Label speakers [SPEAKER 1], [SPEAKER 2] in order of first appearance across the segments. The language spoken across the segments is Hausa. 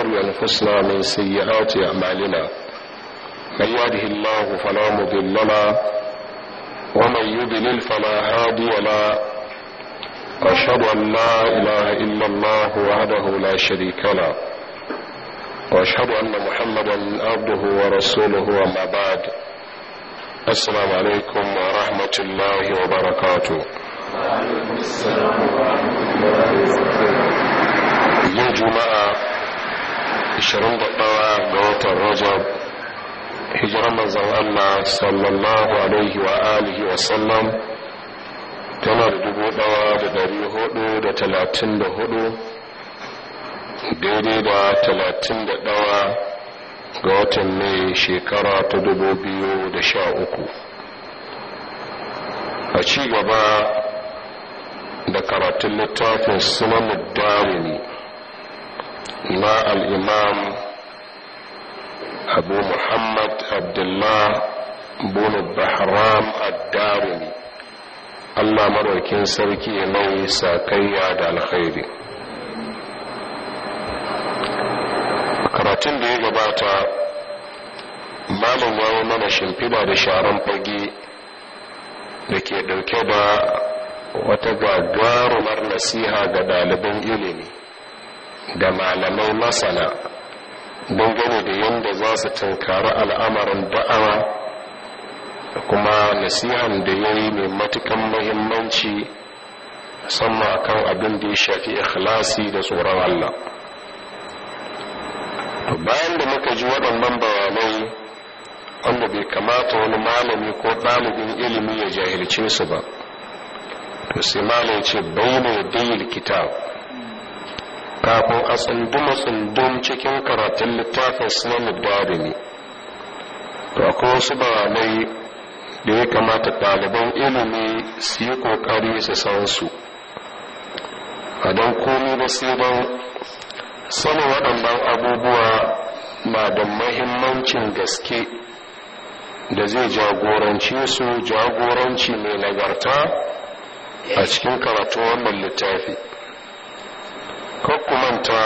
[SPEAKER 1] أنفسنا من سيئات أعمالنا من يهده الله فلا مضل له ومن يضلل فلا هادي له أشهد أن لا إله إلا الله وحده لا شريك له وأشهد أن محمدا عبده ورسوله وما بعد السلام عليكم ورحمة الله وبركاته yau juma'a 21 ga watan rajab hijiran manzan Allah sallallahu alaihi wa alihi wa sallam tana da dubu ɗaya da dari hudu da talatin da hudu daidai da talatin da ɗaya ga watan mai shekara ta dubu biyu da sha uku a ci gaba da karatun littafin sunan darini na al'imam abu muhammad abdullah bunu bahram ad-darimi allah maraukin sarki mai sakayya da alkhairi karatun da ya gabata malam ya mana shimfida da sharan fage da ke dauke da wata gagarumar nasiha ga ɗaliban ilimi da malamai masana dangane da yadda za su tunkari al'amarin da'awa da kuma nasihan da ya yi mai matukan mahimmanci musamman akan abin da ya shafi ikhlasi da tsoron Allah bayan da muka ji waɗannan bayanai wanda bai kamata wani malami ko ɗalibin ilimi ya jahilce su ba to sai malam ce bayyana dayil kitab kafin a tsunduma tsundum cikin karatun littafin sunan darimi to akwai wasu bayanai da ya kamata ɗaliban ilimi su yi ƙoƙari su san su a don komi ba sai don sanin waɗannan abubuwa na da mahimmancin gaske da zai jagorance su jagoranci mai nagarta a cikin karatun wannan littafi kakkumanta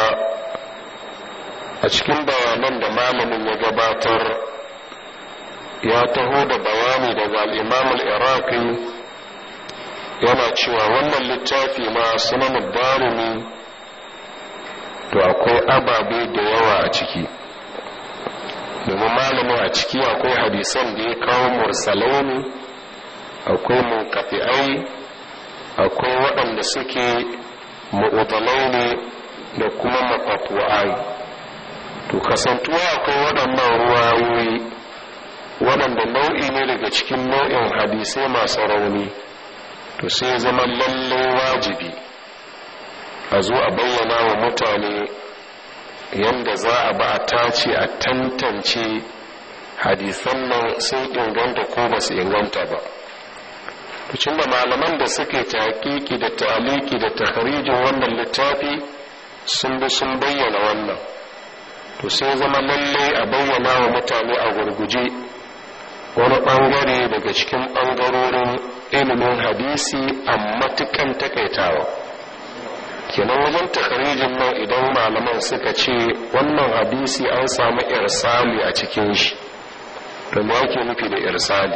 [SPEAKER 1] a cikin bayanan da malamin ya gabatar ya taho da bayani daga al'imamul iraqi yana cewa wannan littafi ma sunan darumi to akwai ababe da yawa a ciki domin malamin a ciki akwai hadisan da ya kawo mursalai ne akwai munkafi'ai akwai waɗanda suke ma'udalai ne da kuma mafafu'ai to kasantuwa akwai waɗannan ruwayoyi waɗanda nau'i ne daga cikin nau'in hadisai masu rauni to sai zama lallai wajibi a zo a bayyana wa mutane yadda za a ba a tace a tantance hadisan nan sun inganta ko ba su inganta ba tucin da malaman da suke taƙiƙi da taliki da takharijin wannan littafi sun bi sun bayyana wannan to sai zama lallai a bayyana wa mutane a gurguje wani ɓangare daga cikin ɓangarorin ilimin hadisi a matukan takaitawa kenan wajen takharijin nan idan malaman suka ce wannan hadisi an samu irsali a cikin shi to me ake nufi da irsali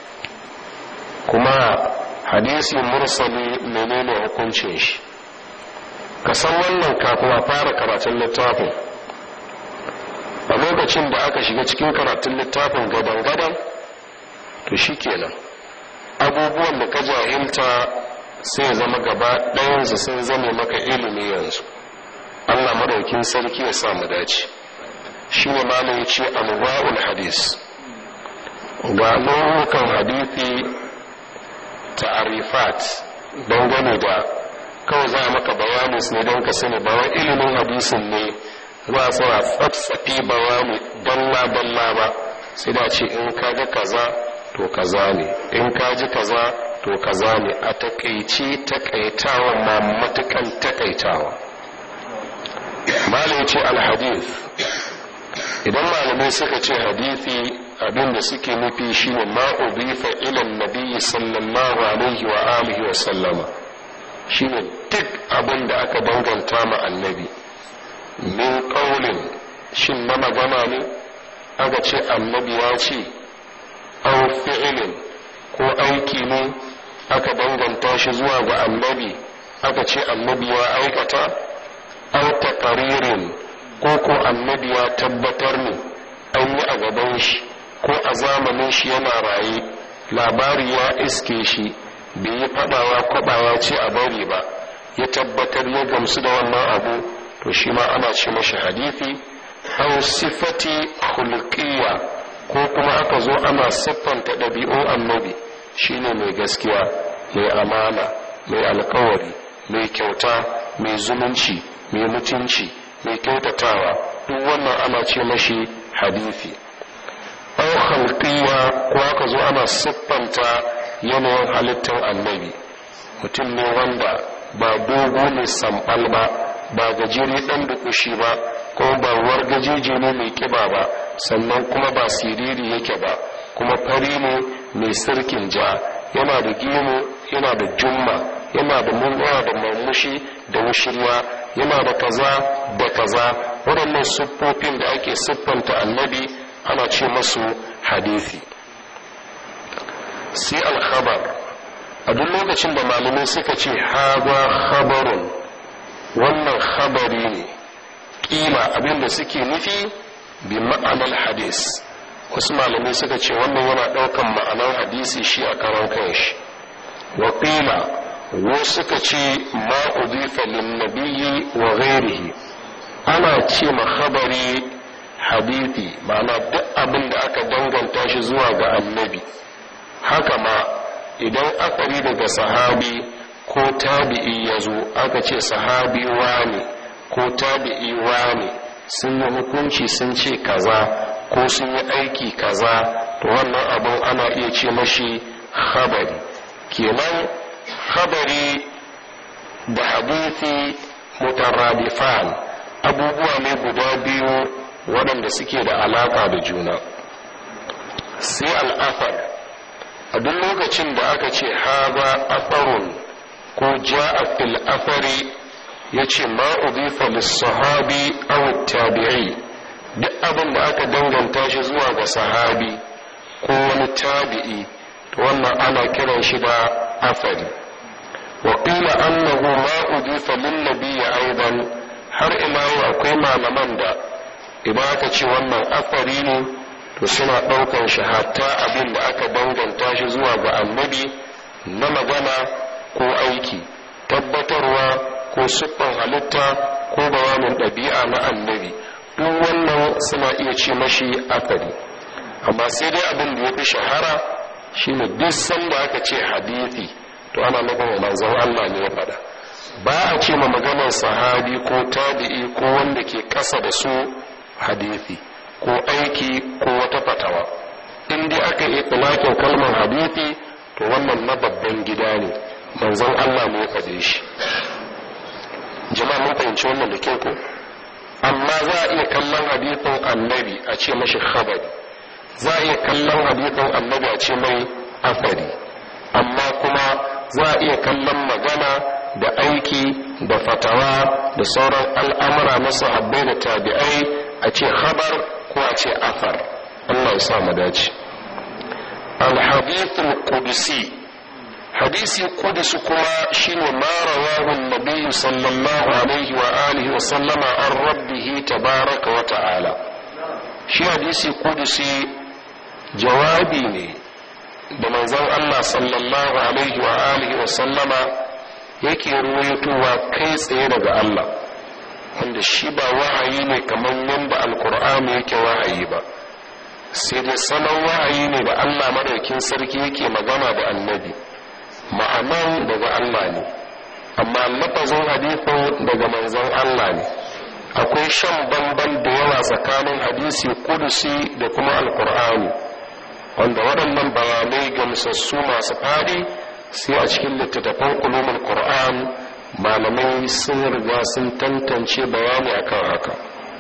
[SPEAKER 1] kuma hadisi mursali menene hukuncin shi ka san wannan kafin a fara karatun littafin a lokacin da aka shiga cikin karatun littafin gadan-gadan to shi kenan abubuwan da ka jahilta sai zama gaba ɗayansu sun zame maka ilimi yanzu allah madaukin sarki ya samu dace shi ne malam ce anwa'ul hadis ga nau'ukan hadithi ta'arifat dangane da kawai za a maka bayanin ne don ka sani ba wai ilimin hadisin ne za a tsara tsatsafi bayani dalla-dalla ba sai da ce in ka ga kaza to kaza ne in ka ji kaza to kaza ne a takaici takaitawa ma matukan takaitawa malai ce alhadith idan malamai suka ce hadithi abin da suke nufi shine ma udifa ila nabi sallallahu alaihi wa alihi wa sallama shine duk abin da aka danganta ma annabi min ƙaunin shin na magana ne aka ce annabi ya ce au fi'ilin ko aiki ne aka danganta shi zuwa ga annabi aka ce annabi ya aikata au taqaririn ko ko annabi ya tabbatar ne an yi a gaban shi ko a zamanin shi yana raye labari ya iske shi bai yi fadawa kwabawa ce a bari ba ya tabbatar ya gamsu da wannan abu to shi ma ana ce mashi hadithi aw sifati khulqiyya ko kuma aka zo ana siffanta ɗabi'un annabi shine mai gaskiya mai amana mai alkawari mai kyauta mai zumunci mai mutunci mai kyautatawa duk wannan ana ce mashi hadithi aw khalqiyya ko aka zo ana siffanta yanayin halittar annabi mutum ne wanda ba dogo ne sambal ba ba gajeri dan dukushi ba ko ba ruwar gajeje ne mai kiba ba sannan kuma ba siriri yake ba kuma fari ne mai sirkin ja yana da gemu yana da jumma yana da munwa da murmushi da wushirya yana da kaza da kaza waɗannan siffofin da ake siffanta annabi ana ce masu hadisi sai alkhabar a duk lokacin da malamai suka ce hawa khabarun wannan khabari ne kila abinda suke nufi bi ma'anar hadis wasu malamai suka ce wannan yana ɗaukan ma'anar hadisi shi a karan kanshi wa qila wasu suka ce ma udifa lin nabiyyi wa ghairihi ana ce ma khabari hadithi ma'ana duk abin da aka danganta shi zuwa ga annabi haka ma idan akari daga sahabi ko tabi'i ya zo aka ce sahabi wane ko tabi'i wane sun yi hukunci sun ce kaza ko sun yi aiki kaza to wannan abin ana iya ce mashi khabari kenan khabari da hadithi mutarradifan abubuwa ne guda biyu waɗanda suke da alaƙa da juna sai al'afar a duk lokacin da aka ce haza afarun ko ja'a fil afari ya ce ma udifa lissahabi aw tabi'i duk abin da aka danganta shi zuwa ga sahabi ko wani tabi'i to wannan ana kiran shi da afari wa qila annahu ma udifa lin nabiyyi aidan har ila akwai malaman da idan aka ce wannan afari ne to suna ɗaukan shi hatta abin da aka danganta shi zuwa ga annabi na magana ko aiki tabbatarwa ko siffan halitta ko bayanin ɗabi'a na annabi duk wannan suna iya ce mashi afari amma sai dai abin da ya fi shahara shine duk sanda aka ce hadithi to ana nufin manzon Allah ne ya faɗa ba a ce ma maganar sahabi ko tabi'i ko wanda ke ƙasa da su hadithi ko aiki ko wata fatawa in dai aka yi tsulakin kalmar hadithi to wannan na babban gida ne manzon Allah ne ya faɗe shi jama'a mun fahimci wannan da kyau ko amma za a iya kallon hadithin annabi a ce mashi khabari za a iya kallon hadithin annabi a ce mai afari amma kuma za a iya kallon magana da aiki da fatawa da sauran al'amura na sahabbai da tabi'ai a ce khabar ko a ce afar Allah ya sa mu dace al-hadithul qudsi hadisi qudsi kuma shine ma rawahu an-nabiy sallallahu alaihi wa alihi wa sallama an rabbih tabaraka wa ta'ala shi hadisi qudsi jawabi ne da manzon Allah sallallahu alaihi wa alihi wa sallama yake ruwaitowa kai tsaye daga Allah wanda shi ba wahayi ne kamar yadda alkur'ani yake wahayi ba sai dai salon wahayi ne da Allah madaukin sarki yake magana da annabi ma'anan daga Allah ne amma lafazin hadithin daga manzon Allah ne akwai shan bamban da yawa tsakanin hadisi kudusi da kuma alkur'ani wanda waɗannan bayanai gamsassu masu faɗi sai a cikin littattafan ulumul qur'an malamai sun riga sun tantance bayani akan haka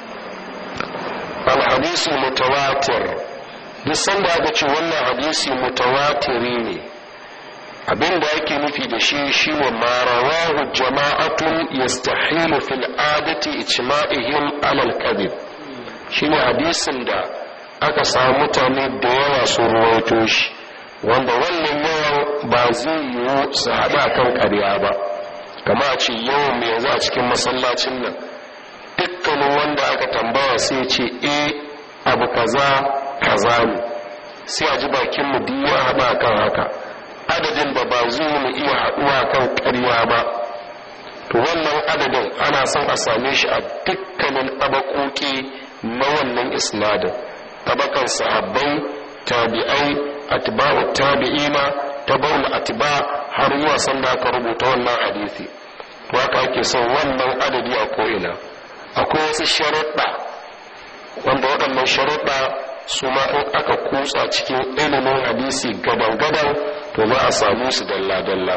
[SPEAKER 1] al-hadisi mutawatir duk sanda aka ce wannan hadisi mutawatiri ne abin da ake nufi da shi shine ma rawahu jama'atun yastahilu fil adati ijma'ihim alal kadhib shine hadisin da aka samu mutane da yawa su ruwaito shi wanda wannan yawan ba zai yiwu su haɗa kan ƙarya ba kama a ce yawan mai yanzu a cikin masallacin nan dukkanin wanda aka tambaya sai ce e abu kaza kaza ne sai a ji bakin mu duk ya haɗa kan haka adadin da ba zai mu iya haɗuwa kan ƙarya ba to wannan adadin ana son a same shi a dukkanin ɗabaƙoƙi na wannan isnadin tabakan sahabbai tabi'ai atba'u tabi'ina tabaul atba har zuwa sanda aka rubuta wannan hadisi to haka ake son wannan adadi a ko'ina akwai wasu sharuɗa wanda waɗannan sharuɗa su ma in aka kutsa cikin ilimin hadisi gadan-gadan to za a samu su dalla-dalla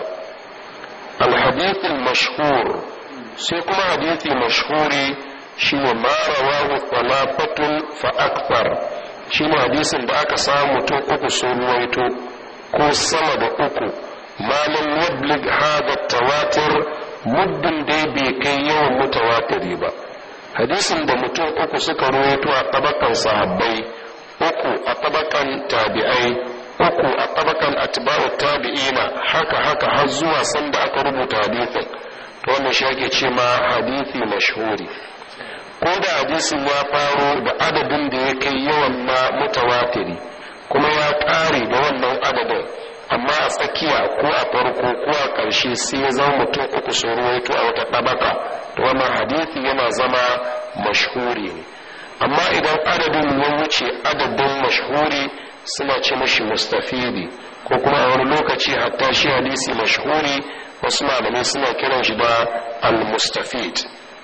[SPEAKER 1] alhadithin mashhur sai kuma hadithi mashhuri shine ma rawahu talafatun fa akthar shine hadisin da aka samu mutum uku sun ruwaito ko sama da uku malam yablig hada tawatir muddin dai bai kai yawan mutawatiri ba hadisin da mutum uku suka ruwaito a tabakan sahabbai uku a tabakan tabi'ai uku a tabakan atba'u tabi'ina haka haka har zuwa sanda aka rubuta hadisin to wannan shi ake ce ma hadisi mashhuri ko da hadisin ya faro da adadin da ya kai yawan na mutawatiri kuma ya ƙare da wannan adadin amma a tsakiya ko a farko ko a ƙarshe sai ya zama mutum uku sun ruwaito a wata ɗabaka to wannan hadisi yana zama mashhuri ne amma idan adadin ya wuce adadin mashhuri suna ce mashi mustafidi ko kuma a wani lokaci hatta shi hadisi mashhuri wasu malamai suna kiran shi da al-mustafid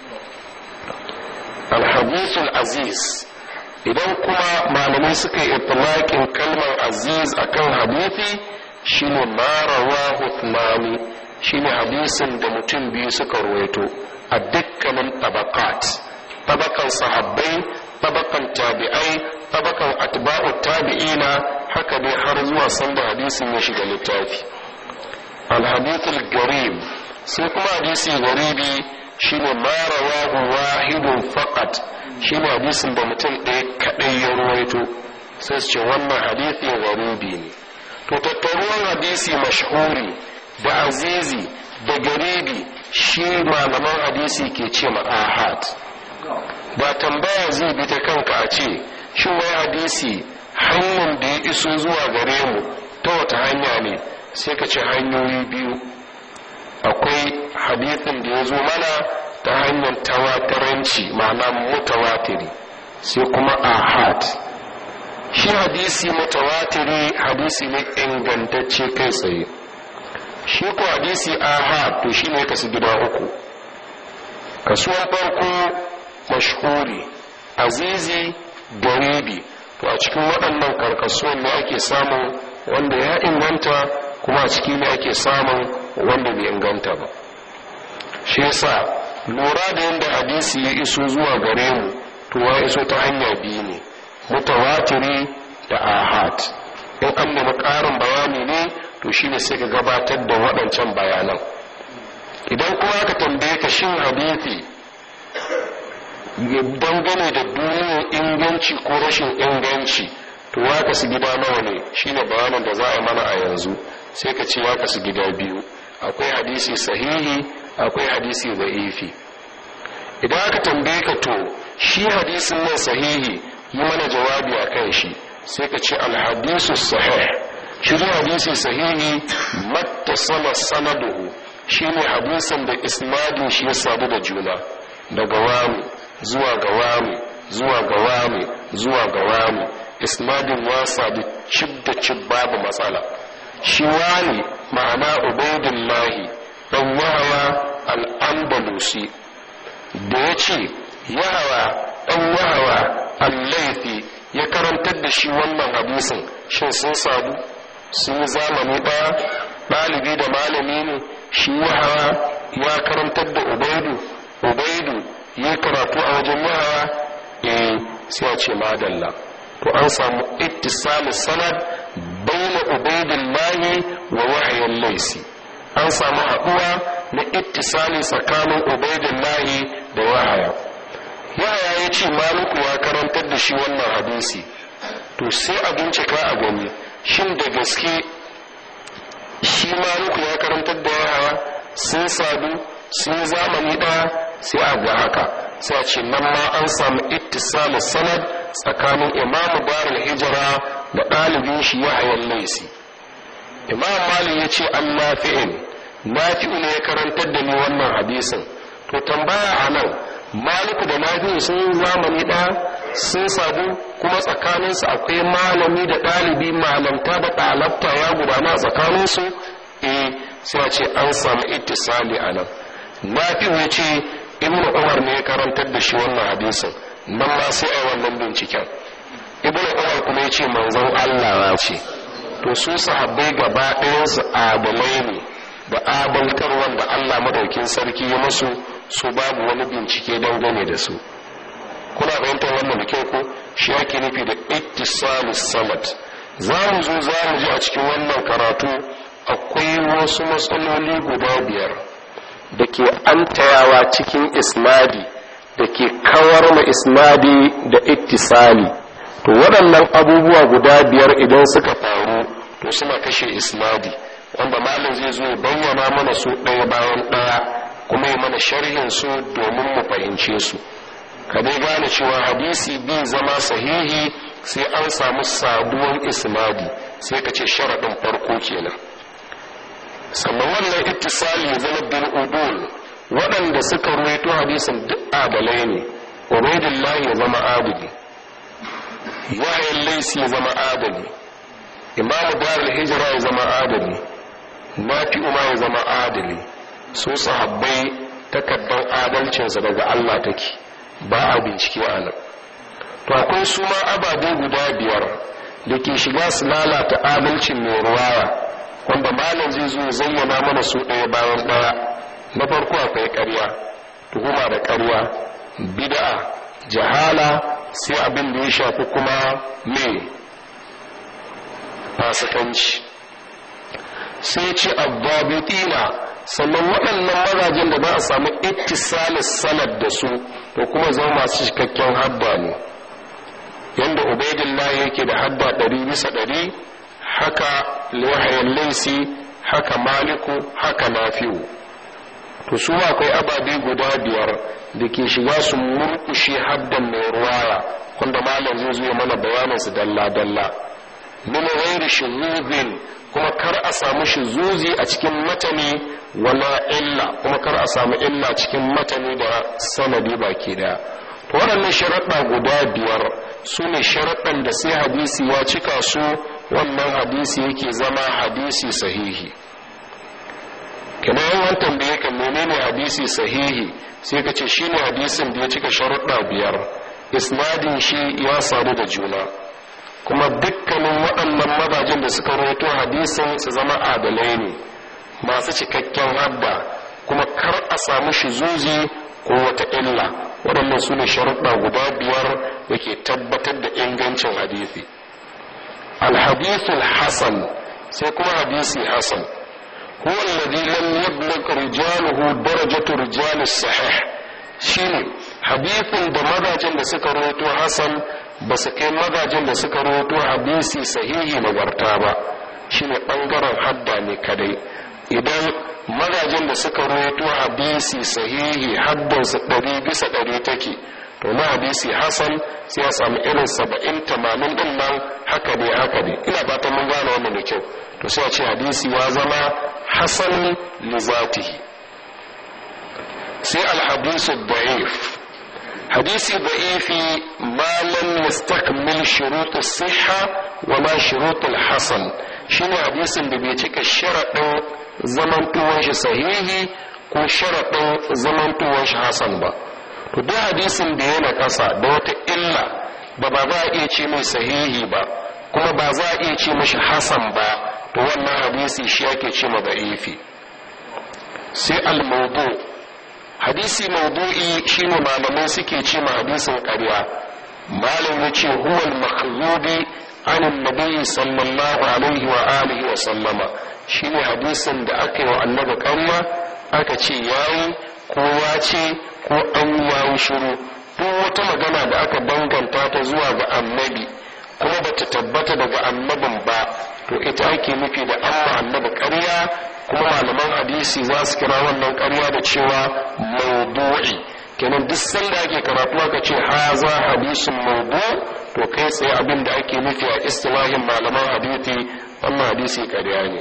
[SPEAKER 1] al-hadithul aziz idan kuma malamai suka yi itlaqin kalmar aziz akan hadithi shine ma rawahu thnani shine hadisin da mutum biyu suka ruwaito a dukkanin tabaqat tabakan sahabbai tabakan tabi'ai tabakan atba'u tabi'ina haka dai har zuwa sanda hadisin ya shiga littafi al-hadithul garib sai kuma hadisi garibi shine ma rawahu wahidun faqat shine hadisin da mutum ɗaya kaɗai ya ruwaito sai su ce wannan hadisi garibi ne to tattaruwan hadisi mashhuri da azizi da garibi shi malaman hadisi ke ce ma ahad ba tambaya zai bi ta kanka a ce shi wai hadisi hanyar da ya iso zuwa gare mu ta wata hanya ne sai ka ce hanyoyi biyu akwai hadisin da ya zo mana ta hanyar tawataranci ma'ana mutawatiri sai kuma ahad shi hadisi mutawatiri hadisi ne ingantacce kai tsaye shi ko hadisi ahad to shi ne kasu gida uku kasuwan farko mashhuri azizi garibi to a cikin waɗannan karkasuwan ne ake samun wanda ya inganta kuma a ciki ne ake samun wanda bai inganta ba shi yasa lura da yadda hadisi ya iso zuwa gare mu to ya iso ta hanya biyu ne mutawatiri da ahad in an nemi ƙarin bayani ne to shine sai ka gabatar da waɗancan bayanan idan kuma aka tambaye ka shin hadisi dangane da duniyar inganci ko rashin inganci to ya kasu gida nawa ne shine bayanin da za a mana a yanzu sai ka ce ya kasu gida biyu akwai hadisi sahihi akwai hadisi da'ifi idan aka tambaye ka to shi hadisin nan sahihi yi mana jawabi a kan shi sai ka ce alhadisu sahih shi hadisi sahihi mattasala sanaduhu shine hadisin da isnadin shi ya sadu da juna daga wani zuwa ga wani zuwa ga wani zuwa ga wani isnadin ya sadu cib da cib babu matsala shi wani ma'ana ubaidullahi dan yahawa al'andalusi da ya ce yahawa dan yahawa allaifi ya karantar da shi wannan hadisin shin sun sadu sun yi zamani ɗaya ɗalibi da malami ne shi yahawa ya karantar da ubaidu ubaidu ya karatu a wajen yahawa eh sai a ce madalla to an samu ittisalu sanad baina ubaidu ubaidillahi wa wahayin laisi an samu haɗuwa na ittisali tsakanin ubaidillahi da wahaya yahaya ya ce maluku ya karantar da shi wannan hadisi to sai a bincika a gani shin da gaske shi maluku ya karantar da yahaya sun sadu sun zamani ɗaya sai a ga haka sai a ce nan ma an samu ittisalin sanad tsakanin imamu darul hijira da ɗalibin shi yahayan laisi imam malik ya ce an nafi'in nafi'u ne ya karantar da ni wannan hadisin to tambaya a nan maliku da nafi'u sun zamani ɗaya sun sabu kuma tsakaninsu akwai malami da ɗalibi malamta da ɗalabta ya gudana tsakaninsu eh sai a ce an samu ittisali a nan nafi'u ya ce ibn umar ne ya karantar da shi wannan hadisin nan ma sai a wannan binciken ibn umar kuma ya ce manzon allah ya ce to su sahabbai gaba ɗayansu adalai ne da abalkar wanda allah madaukin sarki ya musu su babu wani bincike dangane da su kuna fahimtar wannan da kyau ko shi ake nufi da ittisalus samad za mu zo za mu ji a cikin wannan karatu akwai wasu matsaloli guda biyar da ke antayawa cikin isnadi da ke kawar ma isnadi da ittisali to waɗannan abubuwa guda biyar idan suka faru to suna kashe isnadi wanda malam zai zo bayyana mana su ɗaya bayan ɗaya kuma yi mana sharhin su domin mu fahimce su ka dai gane cewa hadisi bin zama sahihi sai an samu sabuwar isnadi sai ka ce sharaɗin farko kenan sannan wannan ittisali ya zama bil udul waɗanda suka ruwaito hadisin duk adalai ne ubaidillahi ya zama adali yayin laisi ya zama adali imamu darul hijira ya zama adali nafi ma ya zama adali su sahabbai takardar adalcinsa daga Allah take ba a bincike a nan to akwai su ma ababe guda biyar da ke shiga su lalata adalcin mai ruwaya wanda malam zai zo zayyana mana su ɗaya bayan ɗaya na farko akwai ƙarya tuhuma da ƙarya bid'a jahala sai abin da ya shafi kuma me fasikanci sai ce abbabitina sannan waɗannan mazajen da za a samu ittisalis sanad da su to kuma zama masu cikakken hadda ne yadda ubaidillah yake da hadda ɗari bisa ɗari haka liwahayen laisi haka maliku haka nafi'u to su akwai ababe guda biyar da ke shiga su murkushe haddan mai ruwaya wanda malam zai zo mana bayanin su dalla-dalla min ghairi shuzuzin kuma kar a samu shuzuzi a cikin matani wala illa kuma kar a samu illa cikin matani da sanadi baki daya to waɗannan sharaɗa guda biyar su ne sharaɗan da sai hadisi ya cika su wannan hadisi yake zama hadisi sahihi kina yawan tambaye ka menene hadisi sahihi sai ka ce shine hadisin da ya cika sharuɗa biyar isnadin shi ya sadu da juna kuma dukkanin waɗannan mazajen da suka rawaito hadisin su zama adalai ne masu cikakken hadda kuma kar a samu shizuzi ko wata illa waɗannan su ne sharuɗa guda biyar da ke tabbatar da ingancin hadisi alhadithul hasan sai kuma hadisi hasan هو الذي لم يبلغ رجاله درجة رجال الصحيح shine hadithin da mazajen da suka rawaito hasan ba su kai mazajen da suka rawaito hadisi sahihi nagarta ba shine bangaren hadda ne kadai idan mazajen da suka rawaito hadisi sahihi haddansu ɗari bisa ɗari take to na hadisi hasan sai ya samu irin saba'in tamanin ɗin nan haka ne haka ne ina fatan mun gane wannan da kyau to sai a ce hadisi ya zama hasan li zatihi sai alhadisu da'if hadisi da'ifi ma lam yastakmil shurut as-sihha wa ma shurut al-hasan shine hadisin da bai cika sharadin zamantuwan shi sahihi ko sharadin zamantuwan shi hasan ba to duk hadisin da yana kasa da wata illa da ba za a iya ce mai sahihi ba kuma ba za a iya ce mashi hasan ba to wannan hadisi shi ake ce ma da'ifi sai al-mawdu hadisi mawdu'i shine malamai suke ce ma hadisin ƙarya malam ya ce huwal makhzubi an annabi sallallahu alaihi wa alihi wa sallama shine hadisin da aka yi wa annabi ƙarya aka ce yayi ko ya ce ko an yayi shiru duk wata magana da aka danganta ta zuwa ga annabi kuma bata tabbata daga annabin ba to ita ake nufi da amma annabi ƙarya kuma malaman hadisi za su kira wannan ƙarya da cewa maudu'i kenan duk sanda ake karatu aka ce haza hadisun maudu to kai tsaye abin da ake nufi a istilahin malaman hadisi wannan hadisi ƙarya ne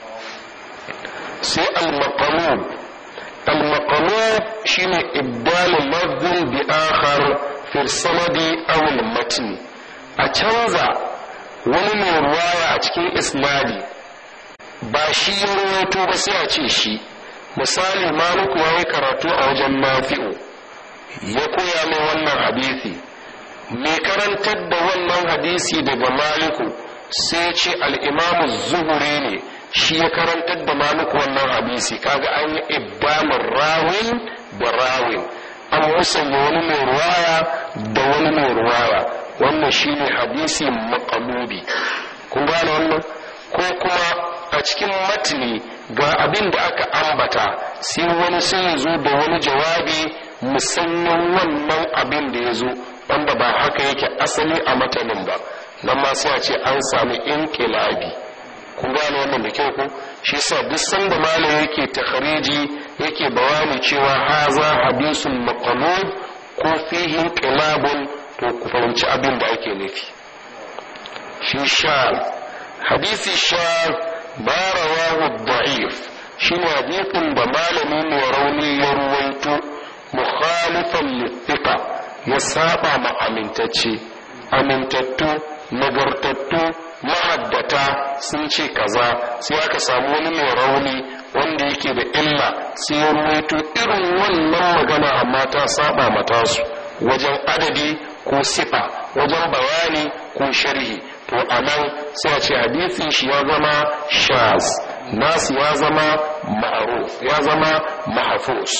[SPEAKER 1] sai al-maqalub al-maqalub shine ibdalu lafzin bi akhar fi sanadi aw al-matn a canza wani mai ruwaya a cikin isnadi ba shi ya rawaito ba sai a ce shi misali maliku ya yi karatu a wajen nafi'u ya koya mai wannan hadisi mai karantar da wannan hadisi daga maliku sai ce al'imamu zuhuri ne shi ya karantar da maliku wannan hadisi kaga an yi ibbamin rawin da rawin an musanya wani mai ruwaya da wani mai ruwaya wannan shine hadisi makalubi kun gane wannan ko kuma a cikin matni ga abin da aka ambata sai wani sai ya zo da wani jawabi musanyen wannan abin da ya zo wanda ba haka yake asali a matanin ba nan ma sai a ce an sami inkilabi kun gane wannan da kyau ko shi sa duk sanda malam yake takhariji yake bayani cewa haza hadisun maqlub ko fihi inqilabun to ku fahimci abin da ake nufi shi sha hadisi sha ba rawahu da'if shi ne hadisin da malami mai rauni ya ruwaito mukhalifan littiqa ya saba ma amintacce amintattu nagartattu mahaddata sun ce kaza sai aka samu wani mai rauni wanda yake da illa sai ya ruwaito irin wannan magana amma ta saba mata su wajen adadi ko sifa wajen bayani ko sharhi to a nan sai a ce hadisin shi ya zama shaz nasu ya zama ma'aruf ya zama mahafus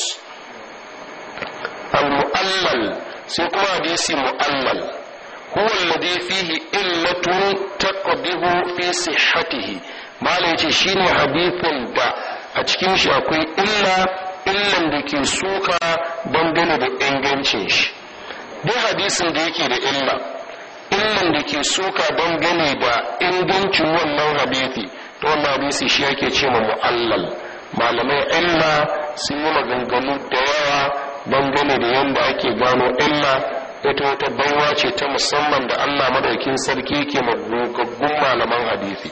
[SPEAKER 1] al-mu'allal sai kuma hadisi mu'allal huwa alladhi fihi illatun taqdihu fi sihhatihi mala yace shine hadisin da a cikin shi akwai illa illan da ke suka dangane da ingancin shi duk hadisin da yake da illa illan da ke suka dangane da ingancin wannan hadisi to wannan hadisi shi yake ce ma mu'allal malamai illa sun yi maganganu da yawa dangane da yadda ake gano illa ita wata baiwa ce ta musamman da allah madaukin sarki ke magaggun malaman hadisi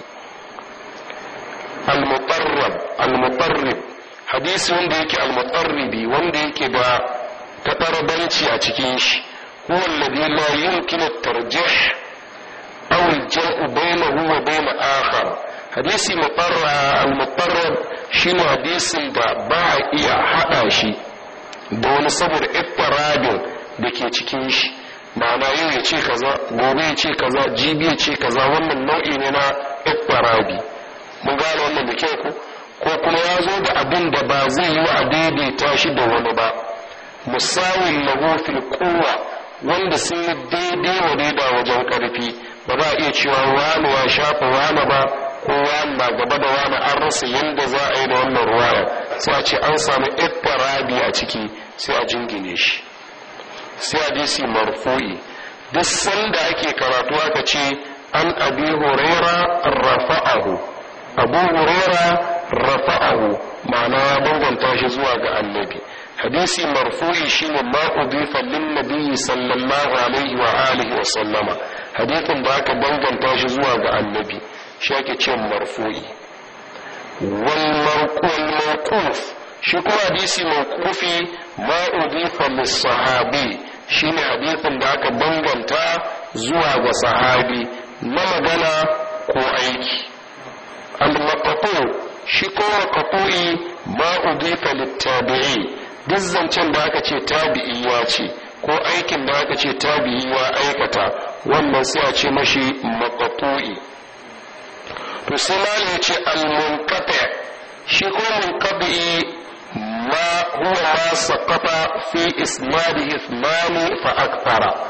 [SPEAKER 1] al-mutarrab al-mutarrib hadisi wanda yake al-mutarribi wanda yake da taɓarbanci a cikin shi هو الذي لا يمكن الترجيح أو الجمع بينه وبين آخر حديث مطر المطرب شنو حديث دا با iya haɗa shi da wani saboda iftiradin da ke cikin shi ma'ana yau ya ce kaza gobe ya ce kaza jibi ya ce kaza wannan nau'i ne na iftiradi mun gane wannan da kyau ko ko kuma ya zo da abin da ba zai yi wa a daidaita shi da wani ba musawin lahu fil quwwa wanda sun yi daidai wa daida wajen karfi ba za a iya cewa wani ya shafa wani ba ko wani na gaba da wani an rasa yadda za a yi da wannan ruwaya sai a ce an samu ittirabi a ciki sai a jingine shi sai hadisi marfu'i duk sanda ake karatu aka ce an abi huraira rafa'ahu abu huraira rafa'ahu ma'ana ya banganta shi zuwa ga annabi hadisi marfu'i shine ma udifa lin nabiyyi sallallahu alaihi wa alihi wa sallama hadithin da aka banganta shi zuwa ga annabi shi ake ce marfu'i wal mawquf shi kuma hadisi mawqufi ma udifa lis sahabi shine hadithin da aka banganta zuwa ga sahabi na magana ko aiki al maqtu shi kuma maqtu'i ma udifa lit tabi'i duk zancen da aka ce tabi'i ya ce ko aikin da aka ce tabi'i ya aikata wannan sai a ce mashi maqtu'i to sai malai ce al-munqati shi ko munqati ma huwa ma saqata fi isnadihi ithmani fa akthara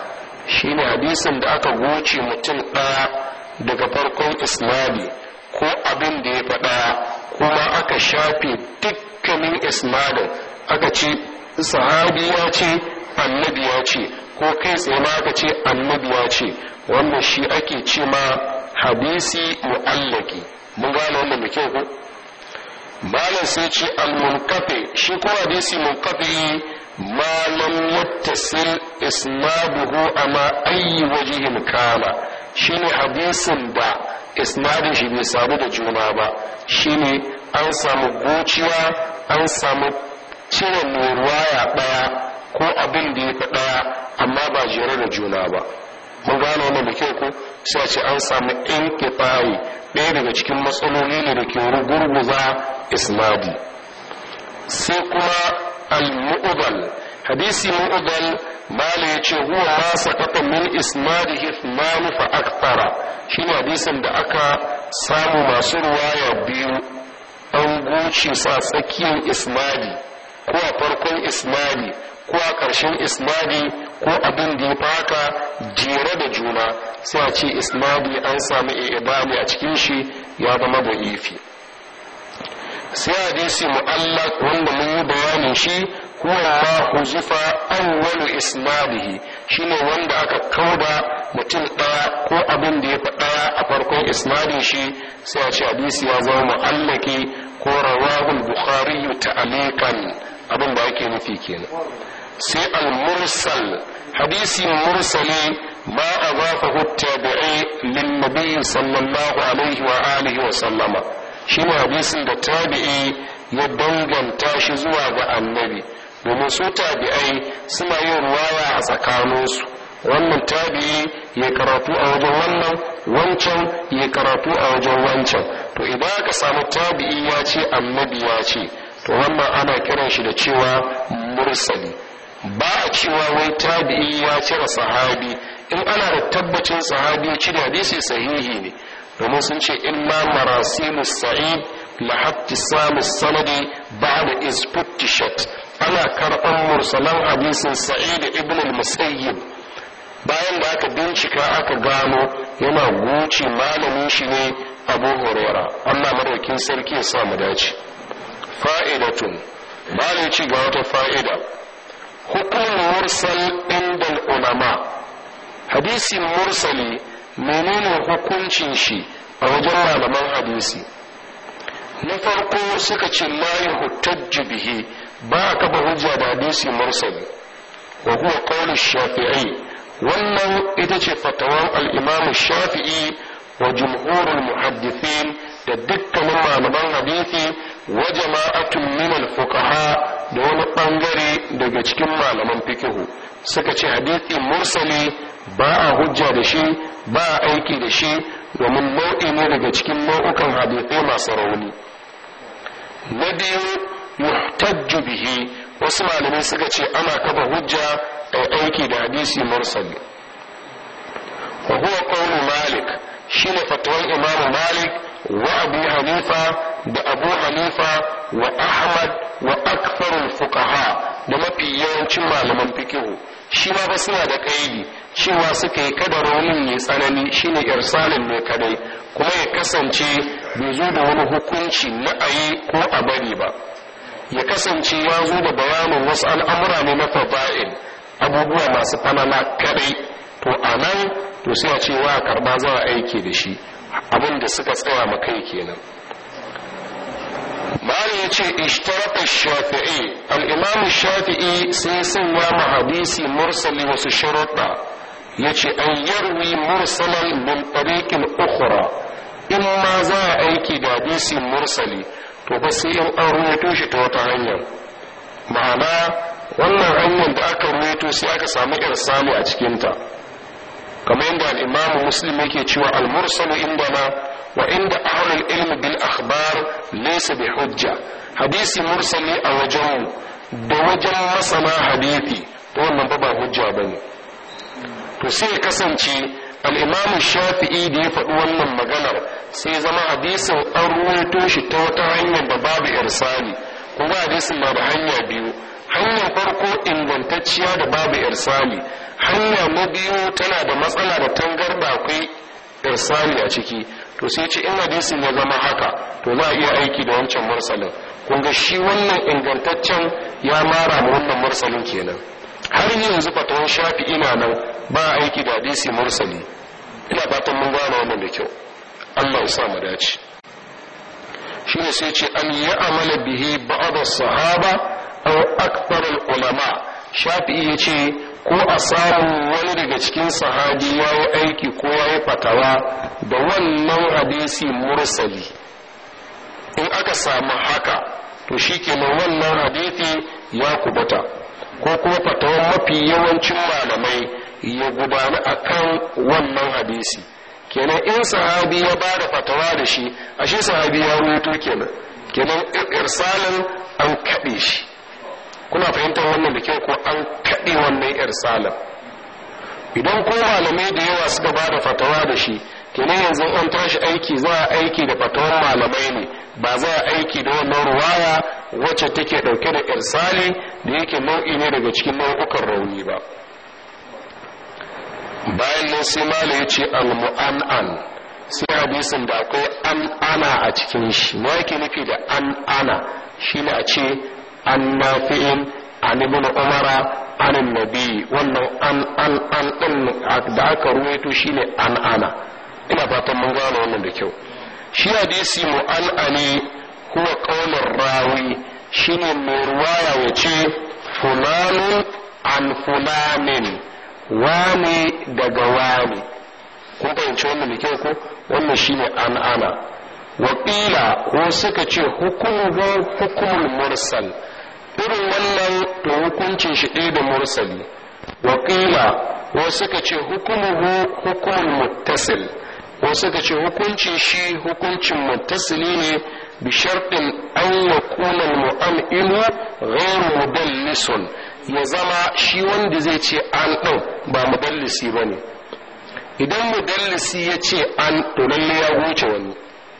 [SPEAKER 1] shine hadisin da aka goce mutum ɗaya daga farkon isnadi ko abin da ya faɗa kuma aka shafe dukkanin isnadin aka ce sahabi ya ce annabi ya ce ko kai tsaye ma aka ce annabi ya ce wannan shi ake ce ma hadisi mu'allaki mun gane wannan da kyau ko malam sai ce al-munqati shi ko hadisi munqati ma lam yattasil isnaduhu ama ayi wajhin kana shine hadisin da isnadin shi bai samu da juna ba shine an samu gociya an samu cire mai ruwaya daya ko abin da ya fi daya amma ba jere da juna ba mun gane wannan da kyau ko sai ce an samu inqita'i ɗaya daga cikin matsaloli ne da ke gurguza isnadi sai kuma al-mu'dal hadisi mu'dal mala yace huwa ma saqata min isnadihi ithman fa akthara shine hadisin da aka samu masu ruwaya biyu an goce sa tsakiyar isnadi ko a farkon isnadi ko a ƙarshen isnadi ko abin da ya faka jere da juna sai a ce isnadi an samu ibami a cikin shi ya zama da ifi sai hadisi mu'allaq wanda mun yi bayanin shi huwa ma huzifa awwalu isnadihi shine wanda aka kauda mutum ɗaya ko abin da ya faɗa a farkon isnadin shi sai a ce hadisi ya zama mu'allaki ko rawahul bukhari ta'alikan abin da ake nufi kenan sai al-mursal hadisi mursali ma azafahu at-tabi'i lin-nabi sallallahu alaihi wa alihi wa sallama shine hadisin da tabi'i ya danganta shi zuwa ga annabi domin su tabi'ai suna yin ruwaya a tsakaninsu wannan tabi'i ya karatu a wajen wannan wancan ya karatu a wajen wancan to idan aka samu tabi'i ya ce annabi ya ce to wannan ana kiran shi da cewa mursali ba a cewa wai tabi'i ya cire sahabi in ana da tabbacin sahabi ya cire hadisi sahihi ne domin sun ce inna marasilu sa'id la hattisamu sanadi ba'da isfuttishat ana karɓar mursalan hadisin sa'id ibn al-musayyib bayan da aka bincika aka gano yana goce malamin shi ne abu huraira allah madaukin sarki ya sa mu dace fa'idatun ba ci ga wata fa'ida hukum mursal inda ulama hadisi mursali menene hukuncin shi a wajen malaman hadisi na farko suka ce la yuhtajju bihi ba a kafa hujja da hadisi mursali wa huwa qawlu shafi'i wannan ita ce fatawan al-imam shafi'i wa jumhurul muhaddithin da dukkanin malaman hadisi wa jama'atun min al-fuqaha da wani bangare daga cikin malaman fikihu suka ce hadisi mursali ba a hujja da shi ba a aiki da shi domin nau'i ne daga cikin nau'ukan hadisai masu rauni na biyu yuhtajju bihi wasu malamai suka ce ana kafa hujja a aiki da hadisi mursali wa huwa qawlu malik shine fatawan imamu malik wa abu hanifa da abu hanifa wa ahmad wa aktharul fuqaha da mafi yawancin malaman fikihu shi ma ba suna da kaidi cewa suka yi kada raunin mai tsanani shine irsalin ne kadai kuma ya kasance bai zo da wani hukunci na ayi ko a bari ba ya kasance ya zo da bayanin wasu al'amura ne na fada'il abubuwa masu fanana kadai to a nan to sai a ce wa karba za a aiki da shi abin da suka tsaya makai kenan Mali ya ce ishtaraka shafi'i al'imamu shafi'i sai sanya ma hadisi mursali wasu sharuɗa ya ce an yarwi mursalan min tariqin ukhra in ma za a aiki da hadisi mursali to ba sai in an ruwaito shi ta wata hanyar ma'ana wannan hanyar da aka ruwaito sai aka samu irsali a cikinta kamar yadda al'imamu muslim yake cewa al-mursalu indana wa inda ahlul ilmi bil akhbar laysa bi hujja hadisi mursali a wajen da wajen masana hadisi to wannan ba ba hujja bane to sai kasance al-imamu shafi'i da ya faɗi wannan maganar sai zama hadisin an ruwaito shi ta wata hanyar da babu irsali kuma hadisin na da hanya biyu hanyar farko ingantacciya da babu irsali hanya na biyu tana da matsala da tangarda akwai irsali a ciki to sai ce in hadisin ya zama haka to za a iya aiki da wancan mursalin kun ga shi wannan ingantaccen ya mara ma wannan mursalin kenan har yanzu fatawan shafi ina nan ba aiki da hadisi mursali ina fatan mun gane wannan da kyau Allah ya sa mu dace shi ne sai ce an yi amala bihi ba'd sahaba aw akthar ulama shafi ya ce ko a samu wani daga cikin sahabi ya yi aiki ko ya yi fatawa da wannan hadisi mursali in aka samu haka to shi kenan wannan hadisi ya kubuta ko kuma fatawan mafi yawancin malamai ya gudana akan wannan hadisi kenan in sahabi ya ba da fatawa da shi ashe sahabi ya rubuto kenan kenan irsalin an kaɗe shi kuna fahimtar wannan da kyau ko an kaɗe wannan irsalin idan ko malamai da yawa suka ba da fatawa da shi kenan yanzu an tashi aiki za a aiki da fatawar malamai ne ba za a aiki da wannan ruwaya wacce take ɗauke da irsali da yake nau'i ne daga cikin nau'ukan rauni ba bayan nan sai mala ya ce al-mu'an'an sai hadisin da akwai an ana a cikin shi ma yake nufi da an ana shi ne a ce an nafi'in an ibn umara an nabi wannan an an an din da aka ruwaito shine an ana ina fatan mun gane wannan da kyau shi hadisi mu'an'ani huwa qaulur rawi shine mai ruwaya ya ce fulanun an fulanin wane daga wane kun fahimci wannan da kyau ko wannan shine an ana wakila ko suka ce hukumuhu hukumul mursal irin wannan to hukuncin shi ɗaya da mursali wakila ko suka ce hukumuhu hukumul muttasil ko suka ce hukuncin shi hukuncin muttasili ne bi sharɗin an yakuna al-mu'amilu ghayr mudallisun ya zama shi wanda zai ce an ɗin ba mudallisi ba ne idan mudallisi ya ce an to lalle ya wuce wani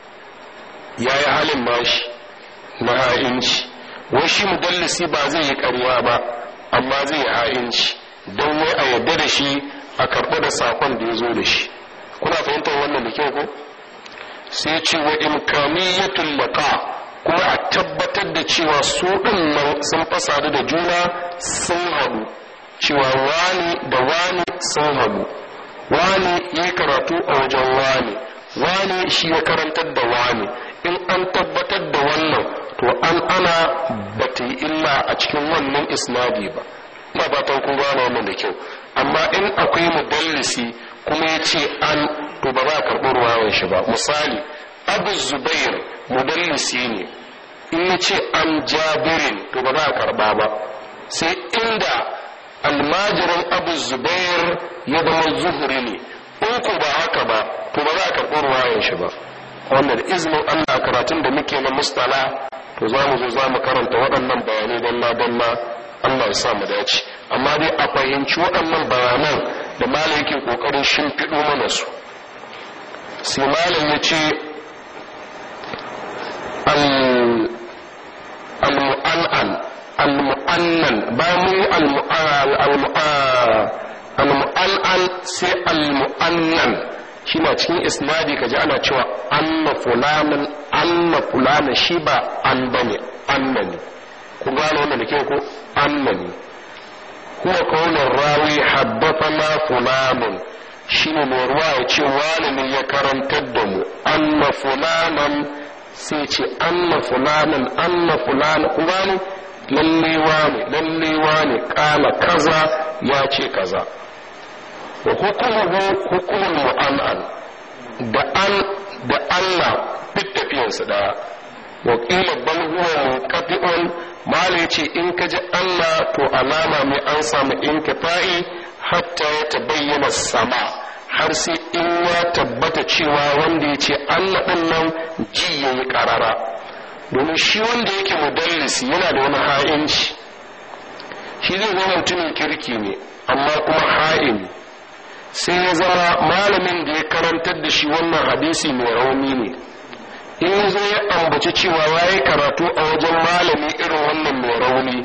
[SPEAKER 1] ya yi halin bashi na ha'inci wai shi mudallisi ba zai yi ƙarya ba amma zai yi ha'inci don wai a yadda da shi a karɓi da sakon da ya zo da shi kuna fahimtar wannan da kyau ko sai ce wa imkaniyatul laqa kuma a tabbatar da cewa su ɗin nan sun fasadu da juna sun haɗu cewa wani da wani sun haɗu wani ya karatu a wajen wani wani shi ya karantar da wani in an tabbatar da wannan to an ana ba ta yi illa a cikin wannan isnadi ba ina fatan kun gane wannan da kyau amma in akwai mudallisi kuma ya ce an to ba za a karɓi ruwawan shi ba misali abu zubair mudallisi ne in ya ce an jabirin to ba za a karɓa ba sai inda almajirin abu zubair ya zama zuhuri ne in ku ba haka ba to ba za a karɓi ruwayan shi ba wanda da izinin allah karatun da muke na mustala to za mu zo za mu karanta waɗannan bayanai dalla dalla allah ya sa mu dace amma dai a fahimci waɗannan bayanan da malam yake ƙoƙarin shimfiɗo mana su sai malam ya ce al-mu'an'an al-mu'annan bayan mun yi al-mu'an'an sai al-mu'annan shi na cikin isnadi kaji ana cewa anna fulanin anna fulanin shi ba an bane anna ne ku gano wannan da kyau ko anna ne huwa kaunar rawi haddathana fulanun shine mai ruwa ya ce wani ne ya karantar da mu anna fulanan sai ce anna fulanan anna fulanan ku gano lallewa ne lallewa ne kala kaza ya ce kaza wa hukumuhu hukumul mu'an'an da an da Allah duk tafiyansu daya wa qila bal huwa munqati'un mala yace in ka ji Allah to alama mai an samu inkifa'i hatta ya tabayyana sama har sai in ya tabbata cewa wanda ya ce Allah din nan ji yayi karara domin shi wanda yake mudallisi yana da wani ha'inci shi zai zama mutumin kirki ne amma kuma ha'ini sai ya zama malamin da ya karantar da shi wannan hadisi mai rauni ne in ya zo ya ambaci cewa ya yi karatu a wajen malami irin wannan mai rauni to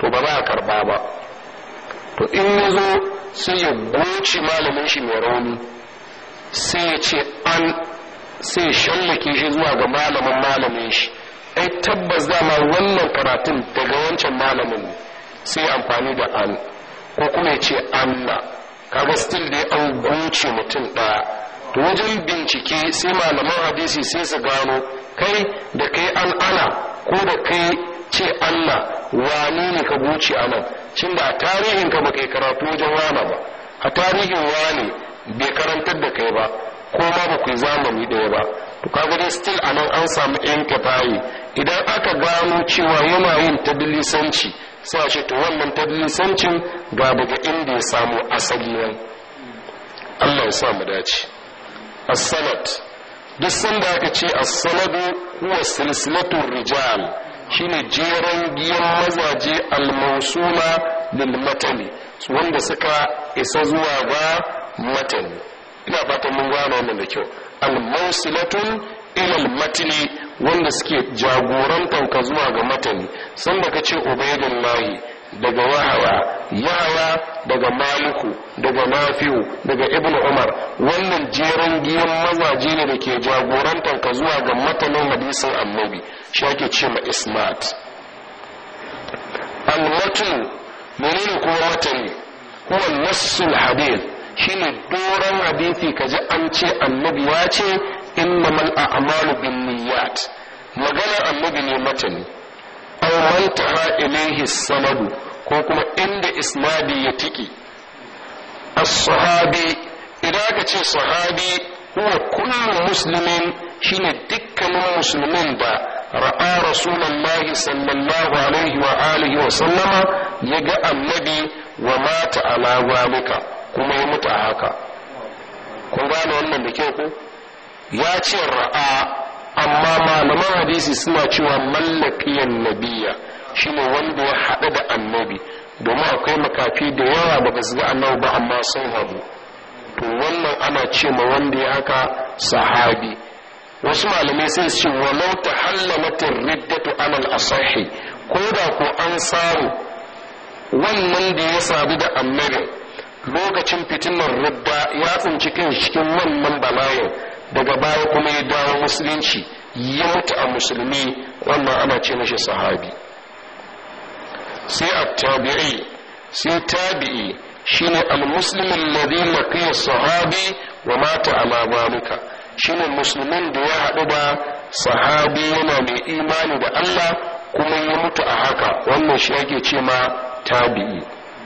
[SPEAKER 1] to ba za a karba ba to in ya zo sai ya goce malamin shi mai rauni sai ya ce an sai shallake shi zuwa ga malamin malamin shi ai tabbas dama wannan karatun daga wancan malamin ne sai amfani da an ko kuma ya ce anna kaga still dai an goce mutum ɗaya to wajen bincike sai malaman hadisi sai su gano kai da kai an ana ko da kai ce Allah wani ne ka goce a nan cin da a tarihin ka baka karatu wajen wana ba a tarihin wani bai karantar da kai ba ko ma ba ku yi zamani ɗaya ba to kaga dai still a nan an samu yan kafayi idan aka gano cewa yana yin tadlisanci sai a ce to wannan tadlisancin ga daga inda ya samu asali nan Allah ya sa mu dace as-sanad duk sanda aka ce as-sanadu huwa silsilatu rijal shine jeran giyan mazaje al-mawsula lil matani wanda suka isa zuwa ga matani ina fatan mun gane wannan da kyau al-mawsilatun ila al-matni wanda suke jagorantar ka zuwa ga matani sanda ka ce ubaidullahi daga wahawa yahaya daga maliku daga nafi'u daga ibnu umar wannan jeran giyan mazaje ne da ke jagorantar ka zuwa ga matanin hadisin annabi shi ake ce ma ismat al-matnu menene kuma matani huwa nassul hadith shine doron hadisi kaji an ce annabi ya ce innamal a'malu binniyat magana annabi ne matani aw mantaha ilayhi sanadu ko kuma inda isnadi ya tiki as-sahabi idan aka ce sahabi huwa kullu muslimin shine dukkanin musulmin da ra'a rasulullahi sallallahu alaihi wa alihi wa sallama ya ga annabi wa mata ala zalika kuma ya mutu a haka kun gane wannan da kyau ko ya ce ra'a amma malaman hadisi suna cewa mallakiyan nabiya shine wanda ya haɗu da annabi domin akwai makafi da yawa da basu ga annabi ba amma sun haɗu to wannan ana ce ma wanda ya haka sahabi wasu malamai sai su ce walau ta hallamatin riddatu alal asahi ko da ko an samu wannan da ya sadu da annabi lokacin fitinar ridda ya tsinci kan cikin wannan bala'in daga baya kuma ya dawo musulunci ya mutu a musulmi wannan ana ce mashi sahabi sai a tabi'i sai tabi'i shine al-muslim alladhi laqiya sahabi wa mata ala zalika shine musulmin da ya haɗu da sahabi yana mai imani da Allah kuma ya mutu a haka wannan shi ake ce ma tabi'i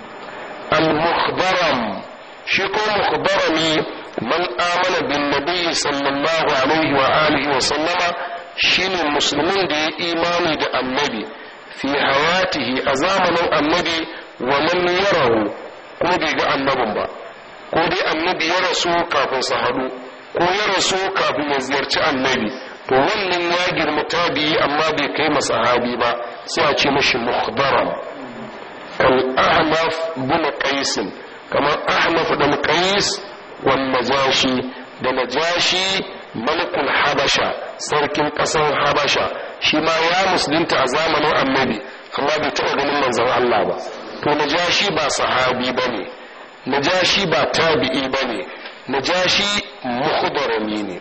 [SPEAKER 1] al-mukhbaram shi ko mukhbarami man amana bin nabi sallallahu alaihi wa alihi wa sallama shine musulmin da ya imani da annabi fi hayatihi a zamanin annabi wa man yarahu ko bai ga annabin ba ko dai annabi ya rasu kafin su haɗu ko ya rasu kafin ya ziyarci annabi to wannan ya girma tabi'i amma bai kai masa sahabi ba sai a ce mashi mukhdaram kal ahnaf bin qais kamar ahnaf dan qais wan najashi da najashi malikul habasha sarkin kasar habasha shi ma ya musulunta a zamanin annabi amma bai taɓa ganin manzon Allah ba to najashi ba sahabi bane najashi ba tabi'i bane najashi mukhdarami ne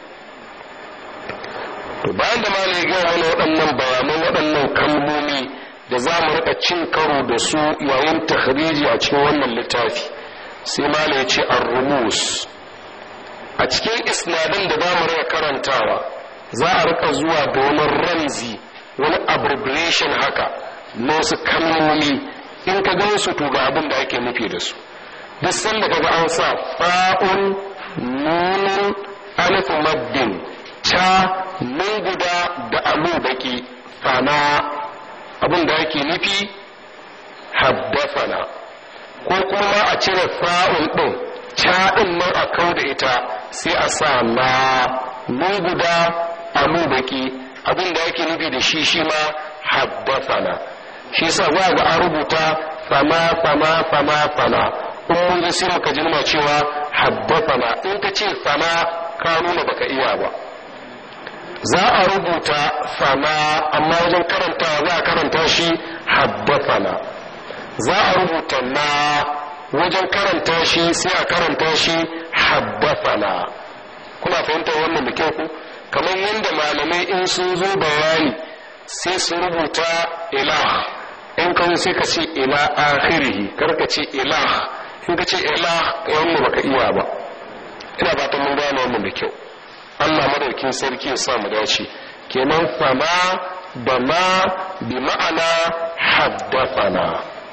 [SPEAKER 1] to bayan da malai ga wani waɗannan bayanan waɗannan kalmomi da za mu rika cin karo da su yayin takhriji a cikin wannan littafi sai malai ce ar-rumus a cikin isnadin da za mu rika karantawa za a rika zuwa da wani ramzi wani abbreviation haka na wasu kalmomi in ka gan su to ga abin da ake nufi da su duk sanda kaga an sa fa'un nunun alif maddin ta nun guda da alu baki fana abin da ake nufi haddafana ko kuma a cire fa'un ɗin ta ɗin nan a kau da ita sai a sa na nun guda alu baki abin da ake nufi da shi shi ma haddafana shi sa za ga an rubuta fama fama fama fama in mun ga sai muka ji muna cewa haddafana in ka ce fama ka nuna baka iya ba za a rubuta fama amma wajen karanta za a karanta shi haddafana za a rubuta na wajen karanta shi sai a karanta shi haddafana kuna fahimtar wannan da kyau ku kamar yadda malamai in sun zo bayani sai su rubuta ilah in kan sai ka ce ila akhirihi kar ka ce ilah in ka ce ilah wannan baka iya ba ina fatan mun gane wannan da kyau Allah madaukin sarki ya sa mu dace kenan fama da ma bi ma'ana haddathana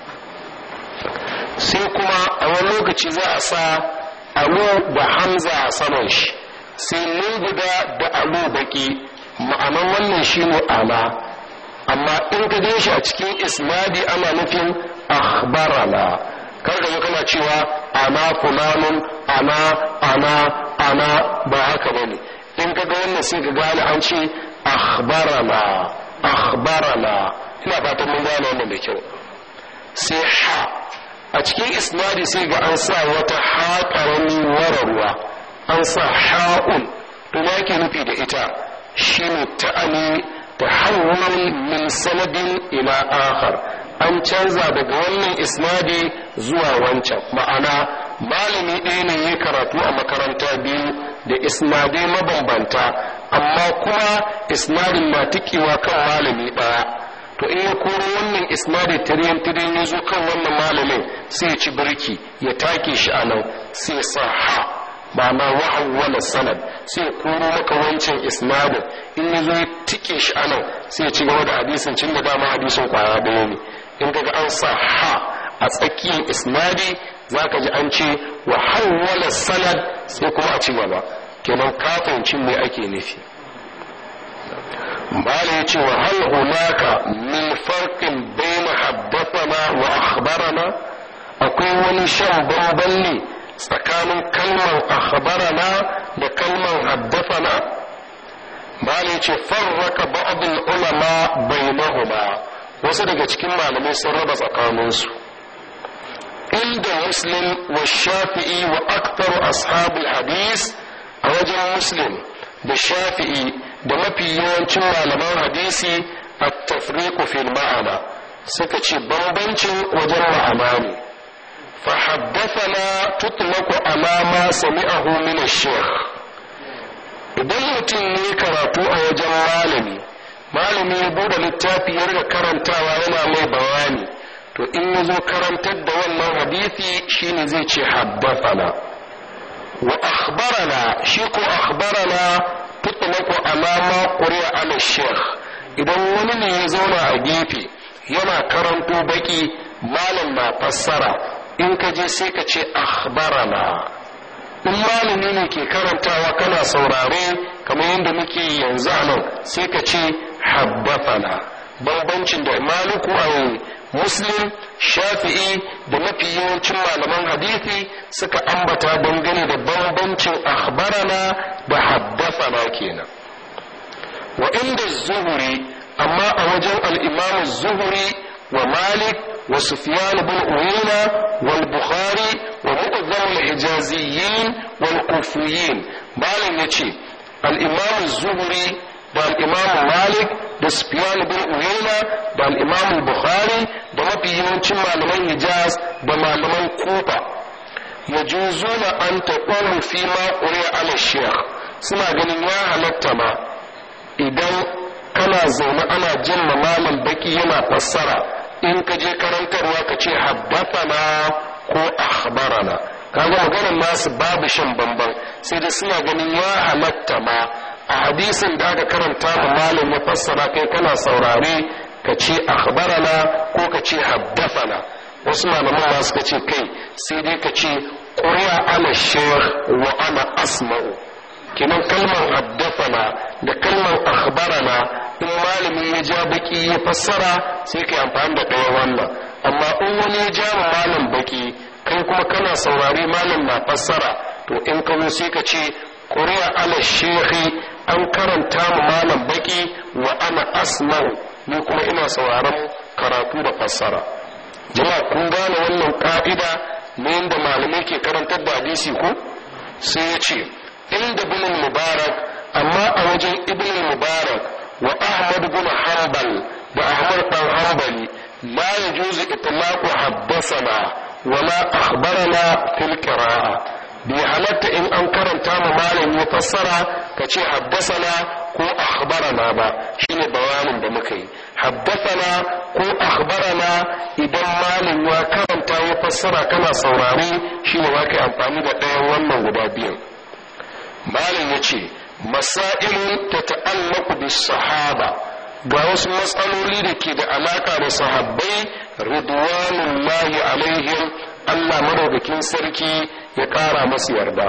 [SPEAKER 1] sai kuma a wani lokaci za a sa alu da hamza a saman shi sai nun guda da alu baki ma'anan wannan shine ala amma in ka je shi a cikin isnadi ana nufin akhbarana kar ka kana cewa ana fulanun ana ana ana ba haka bane in ka ga wannan sai ka gane an ce akhbarana akhbarana ina fatan mun gane wannan da kyau sai ha a cikin isnadi sai ga an sa wata ha karami wararwa an sa ha'un to ya ke nufi da ita shine ta'ani tahawwul min sanadin ila akhar an canza daga wannan isnadi zuwa wancan ma'ana malami ɗaya ne ya karatu a makaranta biyu da isnadai mabambanta amma kuma isnadin na tikewa kan malami ɗaya to in ya koro wannan isnadi tiriyan tiriyan ya zo kan wannan malamin sai ya ci birki ya take shi a nan sai sa ha ba ma wahawwala sanad sai koro maka wancan isnadin in ya zo ya tike shi a nan sai ya ci gaba da hadisin cin da dama hadisin kwaya ɗaya ne in kaga an sa ha a tsakiyar isnadi za ka ji an ce wa hawwala sanad sai kuma a ci gaba kenan kafancin ne ake nufi bala ya ce wa hal hunaka min farqin bayna haddathana wa akhbarana akwai wani shan bamban ne tsakanin kalmar akhbarana da kalmar haddathana bala ya ce farraka ba'd ulama bainahuma wasu daga cikin malamai sun raba tsakaninsu inda muslim wa shafi'i wa aktaru ashabul hadis a wajen muslim da shafi'i da mafi yawancin malaman hadisi a tafriku fil ma'ana suka ce bambancin wajen ma'ana ne fa haddathana tutlaku ala ma sami'ahu min ash-shaykh idan mutum ne karatu a wajen malami malami ya bude littafi ya riga karantawa yana mai bayani to in ya zo karantar da wannan hadisi shine zai ce haddathana wa akhbarana shi ko akhbarana tutlaqu alama quri'a ala sheikh idan wani ne ya zauna a gefe yana karanto baki malam na fassara in ka je sai ka ce akhbarana in malami ne ke karantawa kana saurare kamar yadda muke yanzu a nan sai ka ce habbathana bambancin da maliku a muslim shafi'i da mafi yawancin malaman hadithi suka ambata dangane da bambancin akhbarana da haddathana kenan wa inda zuhuri amma a wajen al-imam zuhuri wa malik wa sufyan bin uyayna wal bukhari wa mu'azzam al-hijaziyyin wal kufiyin malam yace al-imam zuhuri da al-imam malik da sufyan bin uyayna da al-imam bukhari da mafi yawancin malaman hijaz da malaman kufa yajuzuna an taqulu fi ma quri'a ala shaykh suna ganin ya halatta ma idan kana zaune ana jin malam baki yana fassara in ka je karantarwa ka ce haddathana ko akhbarana kaga maganar nasu babu shan bamban sai da suna ganin ya halatta ma a hadisin da aka karanta ma malam ya fassara kai kana saurare ka ce akhbarana ko ka ce haddathana wasu malaman ma suka ce kai sai dai ka ce qur'a ala shaykh wa ana asma'u kenan kalmar haddathana da kalmar akhbarana in malami ya ja baki ya fassara sai kai amfani da ɗaya wannan amma in wani ya ja ma malam baki kai kuma kana saurare malam na fassara to in ka zo sai ka ce qur'a ala shaykh an karanta mu malam baki wa ana asma'u ni kuma ina sauraron karatu da fassara jama'a kun gane wannan ka'ida ne yadda malamai ke karantar da hadisi ko sai ya ce inda ibn mubarak amma a wajen ibn mubarak wa ahmad bin hanbal da ahmad dan hanbali la yajuzu itlaqu haddathana wala akhbarana fil qira'a bai halatta in an karanta ma malam ya fassara ka ce haddasana ko akhbarana ba shine bayanin da muka yi haddasana ko akhbarana idan malam ya karanta ya fassara kana saurare shine za ka yi amfani da ɗayan wannan guda biyan malam ya ce masailun ta ta'allaku bis sahaba ga wasu matsaloli da ke da alaka da sahabbai ridwanullahi alaihim Allah madaukakin sarki ya ƙara masu yarda.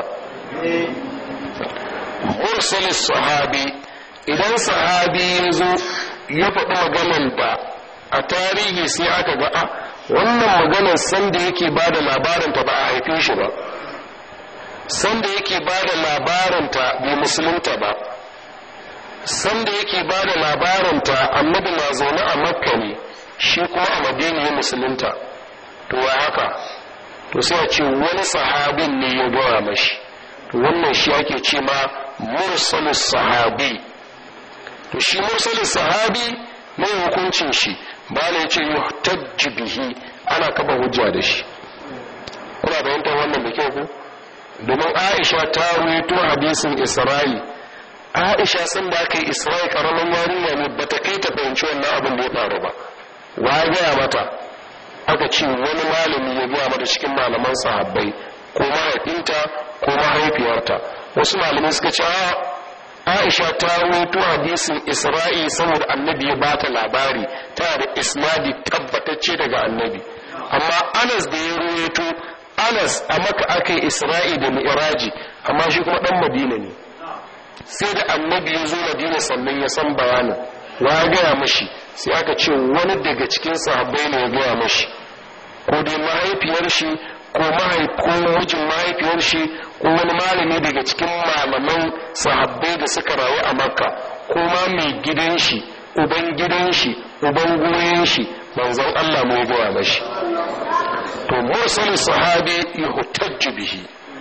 [SPEAKER 1] Mursalis sahabi idan sahabi ya zo ya faɗi maganan da a tarihi sai aka ga a wannan maganar sanda yake ba da labarinta ba a haife shi ba sanda yake ba da labarinta bai musulunta ba sanda yake ba da labarinta annabi na zaune a makka ne shi kuma a madina ya musulunta to wa haka to sai a ce wani sahabin ne ya gaya mashi to wannan shi ake ce ma mursalus sahabi to shi mursalus sahabi mai hukuncin shi ba na ce yuhtajju bihi ana kaba hujja da shi kuna fahimtar wannan da kyau ku domin aisha ta ruwaito hadisin isra'i aisha sun da aka yi isra'i karamin yarinya ne ba ta kai ta fahimci wannan abin da ya faru ba wa gaya mata aka ce wani malami ya gaya mata cikin malaman sahabbai ko mahaifinta ko mahaifiyarta wasu malamai suka ce aisha ta ruwaito hadisin isra'i saboda annabi ya bata labari tana da isnadi tabbatacce daga annabi amma anas da ya ruwaito anas a maka aka yi isra'i da mi'raji amma shi kuma dan madina ne sai da annabi ya zo madina sannan ya san bayanin wa gaya mashi sai aka ce wani daga cikin sahabbai ne ya gaya mashi ko dai mahaifiyar shi ko ko mijin mahaifiyar shi ko wani malami daga cikin malaman sahabbai da suka rayu a makka ko ma mai gidan shi uban gidan shi uban goyen shi manzon Allah mai gaya mashi to mursal sahabi yuhtajju bihi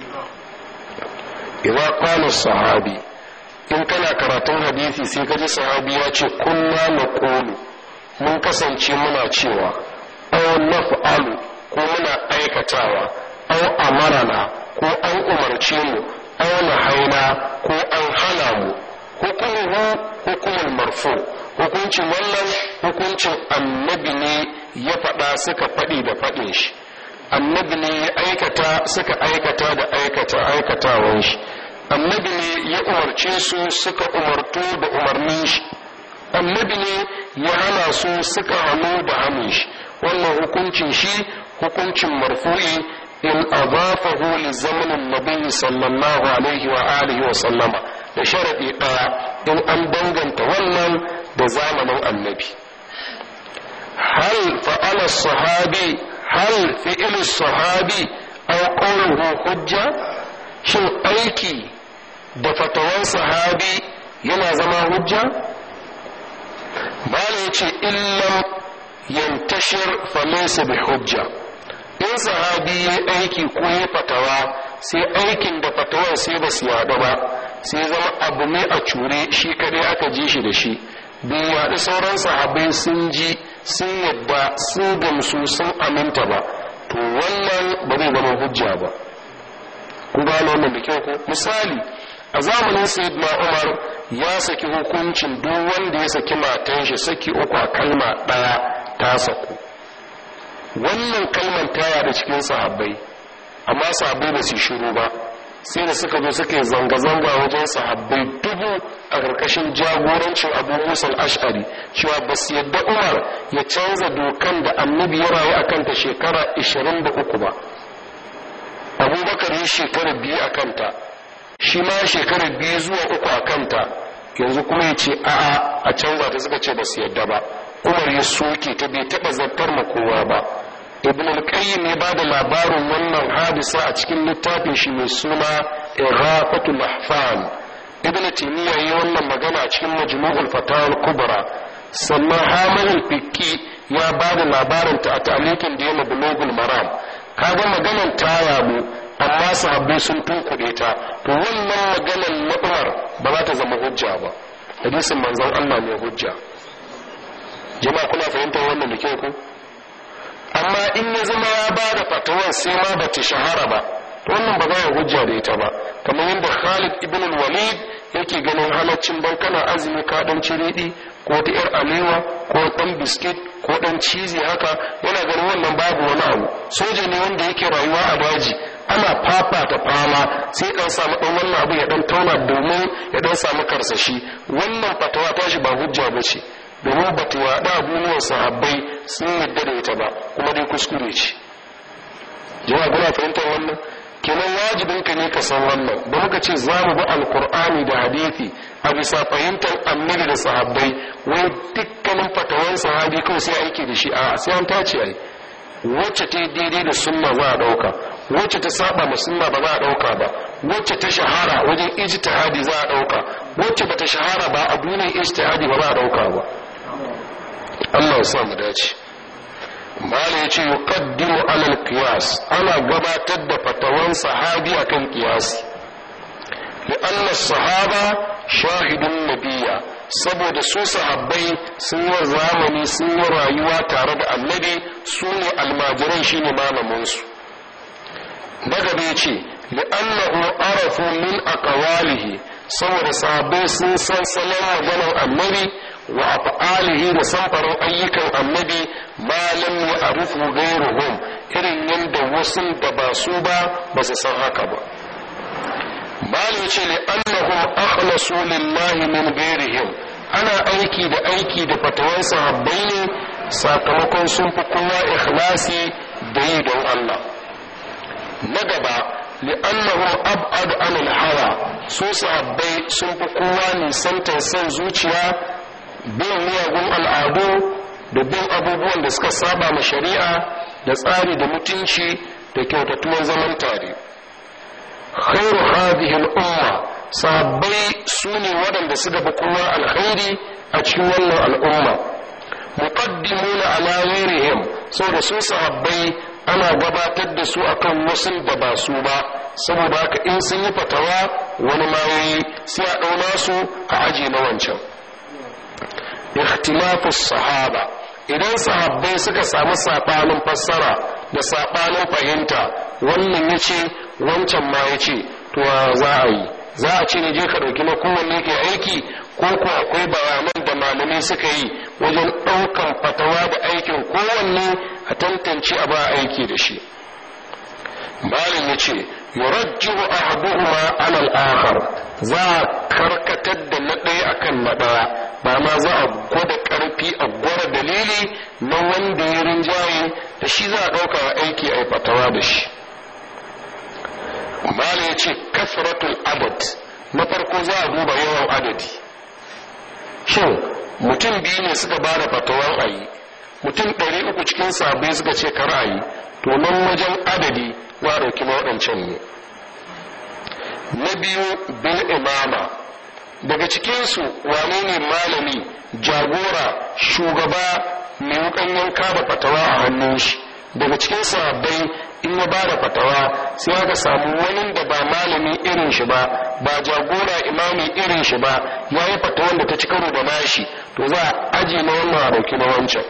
[SPEAKER 1] idza qala sahabi in kana karatun hadisi sai kaji sahabi ya ce kunna naqulu mun kasance muna cewa aw naf'alu ko muna aikatawa aw amarana ko an umarce mu aw nahaina ko an hana mu hukumuhu hukumul marfu hukuncin wannan hukuncin annabi ne ya faɗa suka faɗi da faɗin shi annabi ne ya aikata suka aikata da aikata aikatawan shi annabi ne ya umarce su suka umartu da umarnin shi annabi ne ya hana su suka hannu da hannun shi wannan hukuncin shi hukuncin marfu'i in adafahu li zamanin nabi sallallahu alaihi wa alihi wa sallama da sharadi daya in an danganta wannan da zamanin annabi hal fa'ala sahabi hal fi'il sahabi aw qawluhu hujja shin aiki da fatawan sahabi yana zama hujja bala yace illam yantashir falaysa bi hujja in sahabi ya aiki ko ya fatawa sai aikin da fatawar sai ba su yaɗu ba sai zama abu ne a cure shi kadai aka ji shi da shi bai yaɗu sauran sahabai sun ji sun yadda sun gamsu sun aminta ba to wannan ba zai zama hujja ba ku gano wannan da kyau ko misali a zamanin sayyidina umar ya saki hukuncin duk wanda ya saki matan shi saki uku a kalma ɗaya ta saku wannan kalmar taya da cikin sahabbai amma sahabbai ba su shiru ba sai da suka zo suka yi zanga-zanga wajen sahabbai dubu a ƙarƙashin jagorancin abu musa ash'ari cewa ba su yadda umar ya canza dokan da annabi ya rayu a kanta shekara 23 ba abubakar yi shekara biyu a kanta shi ma shekara biyu zuwa uku a kanta yanzu kuma ya ce a'a a canza ta suka ce ba su yadda ba umar ya soke ta bai taɓa zartar ma kowa ba ibn al-qayyim ya bada labarin wannan hadisa a cikin littafin shi mai suna iraqatul ahfan ibn taymiya yi wannan magana a cikin majmu'ul fatawa al-kubra sannan hamid al-fiqi ya bada labarin ta a talikin da yana bulugul maram kaga maganar ta yabu amma sahabbai sun tunkuɗe ta to wannan maganar na umar ba za ta zama hujja ba hadisin manzon Allah ne hujja jama'a kuna fahimtar wannan da kyau ku amma in ya zama ya ba da fatawan sai ma ba ta shahara ba wannan ba za a hujja da ita ba kamar yadda Khalid ibn walid yake ganin halaccin ban kana azumi ka dan ciridi ko ta yar alewa ko dan biskit ko dan cizi haka yana ganin wannan babu wani abu soja ne wanda yake rayuwa a daji ana fafata fama sai dan samu dan wannan abu ya dan tauna domin ya dan samu karsashi wannan fatawa ta shi ba hujja ba ce domin ba ta yaɗa abubuwan sahabbai sun yadda da ita ba kuma dai kuskure ce jama'a kuna fahimtar wannan kenan wajibin ka ne ka san wannan da muka ce za mu bi alkur'ani da hadithi a bisa fahimtar annabi da sahabbai wai dukkanin fatawan sahabi kawai sai aiki da shi a sai an tace ai wacce ta daidai da sunna za a dauka wacce ta saba ma sunna ba za a dauka ba wacce ta shahara wajen ijtihadi za a dauka wacce bata shahara ba a duniyar ijtihadi ba za a dauka ba Allah ya sa mu dace mala ya ce yuqaddimu alal qiyas ana gabatar da fatawan sahabi akan qiyasi li'anna sahaba shahidun nabiyya saboda su sahabbai sun yi zamani sun yi rayuwa tare da annabi su ne almajiran shine malaminsu daga bai ce li'annahu arafu min aqwalihi saboda sahabbai sun san salon maganar annabi wa af'alihi da samfarin ayyukan annabi ma lam ya'rifu ghayruhum irin yadda wasu da ba su ba ba su san haka ba malu ce li annahum akhlasu lillahi min ghayrihim ana aiki da aiki da fatawan sahabbai ne sakamakon sun fi kowa ikhlasi da yi don Allah na gaba li'annahum ab'ad anil hawa su sahabbai sun fi kowa nisantar son zuciya bin miyagun al'adu da bin abubuwan da suka saba ma shari'a da tsari da mutunci da kyautatuwan zaman tare khairu hadhihi al'umma sahabbai su ne waɗanda suka fi kowa alkhairi a cikin wannan al'umma muqaddimuna ala ghairihim saboda su sahabbai ana gabatar da su akan wasu da ba su ba saboda haka in sun yi fatawa wani mayoyi sai a ɗauna su a aji na wancan ikhtilafu sahaba idan sahabbai suka samu saɓanin fassara da saɓanin fahimta wannan ya ce wancan ma ya ce to za a yi za a ce ne je ka ɗauki na kowanne ke aiki ko ko akwai bayanan da malamai suka yi wajen ɗaukan fatawa da aikin kowanne a tantance a ba aiki da shi malam ya ce yurajjihu ahaduhuma ala al-akhar za a karkatar da na ɗaya akan na ɗaya ba ma za a gwada ƙarfi a gwada dalili na wanda ya rinjaye da shi za a ɗauka aiki a fatawa da shi malam ya ce kasratul adad na farko za a duba yawan adadi shin mutum biyu ne suka ba da fatawan a yi mutum ɗari uku cikin sabai suka ce kar a yi to nan wajen adadi za a ɗauki waɗancan ne na biyu bil imama daga cikinsu wane ne malami jagora shugaba mai wukan yanka da fatawa a hannun shi daga cikin sahabbai in ya ba da fatawa sai aka samu wani da ba malami irin shi ba ba jagora imami irin shi ba ya yi fatawan da ta ci karo da nashi to za a aji na wannan a ɗauki na wancan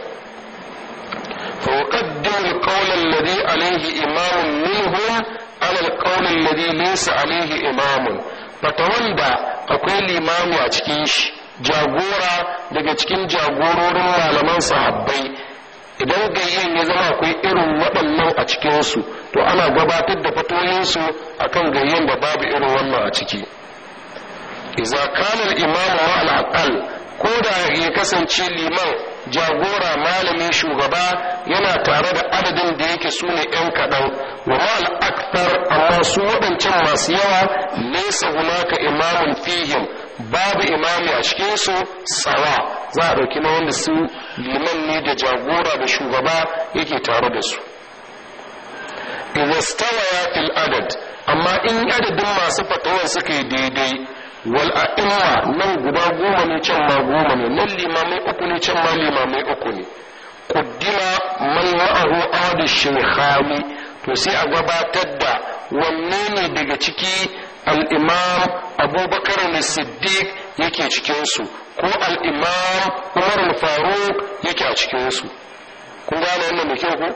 [SPEAKER 1] فيقدم القول الذي عليه إمام منهم على القول الذي ليس عليه إمام فتولى akwai limami a cikin shi jagora daga cikin jagororin malaman sahabbai idan gayyen ya zama akwai irin waɗannan a cikinsu to ana gabatar da fatoyinsu akan gayyen da babu irin wannan a ciki iza kana imamu ma al ko da ya kasance liman jagora malamin shugaba yana tare da adadin da yake su ne 'yan kaɗan wa mal aktar amma su waɗancan masu yawa nesa hunaka imamun fihim babu imami a cikinsu tsawa za a ɗauki na wanda su liman ne da jagora da shugaba yake tare da su idza stawaya fil adad amma in adadin masu fatawar suka yi daidai wal a'imma nan guda goma ne can ma goma ne nan limamai uku ne can ma limamai uku ne kuddima man ma'ahu adu shaykhani to sai a gabatar da wanne ne daga ciki al-imam abubakar siddiq yake cikin su ko al-imam umar al-faruq yake a cikin su kun gane wannan da kyau ko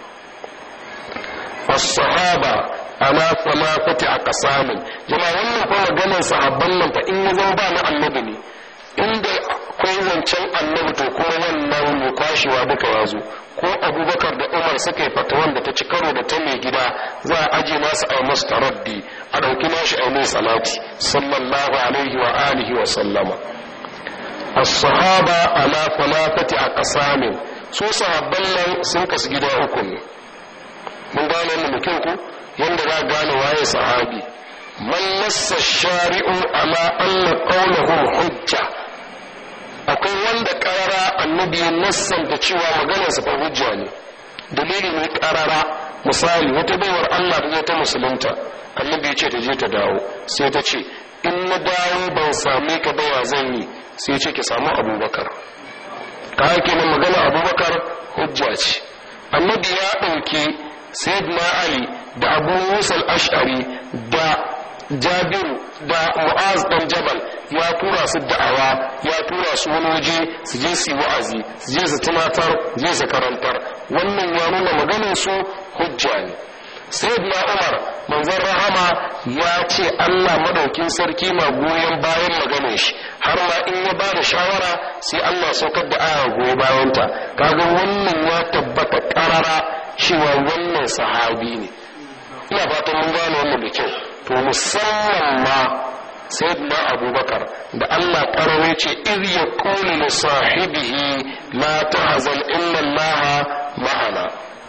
[SPEAKER 1] as-sahaba ala thalathati aqsamin jama'a wannan ko maganar sahabban nan fa in ya zama ba na annabi ne inda akwai zancen annabi to kuma wannan mu kwashewa duka ya zo ko abubakar da umar suka yi fatawan da ta ci karo da ta mai gida za a aje nasu a masu taraddi a ɗauki nashi a mai salati sallallahu alaihi wa alihi wa sallama as-sahaba ala falafati a qasamin su sahabban nan sun kasu gida uku ne mun gane wannan da kyau ku yanda za gane waye sahabi man nassa shari'u ala anna qawluhum hujja akwai wanda karara annabi ya nassanta cewa maganarsa fa hujja ne dalili ne karara misali wata baiwar Allah ta zo ta musulunta annabi ya ce ta je ta dawo sai ta ce in na dawo ban same ka ba ya zan yi sai ya ce ki samu abubakar ka hake nan magana abubakar hujja ce annabi ya ɗauki sayyidina ali da abu musa al-ash'ari da jabiru da mu'az dan jabal ya tura su da'awa ya tura su wani waje su je su yi wa'azi su je su tunatar je su karantar wannan ya nuna maganin su hujja ne sayyidina umar manzon rahama ya ce allah madaukin sarki na goyon bayan maganin shi har ma in ya ba da shawara sai allah saukar da aya goyi bayanta kaga wannan ya tabbata karara cewa wannan sahabi ne ina fatan mun gane wannan da kyau to musamman ma sayyidina abubakar da allah karawai ce iz ya kuli li sahibihi la tahzan inna allaha ma'ana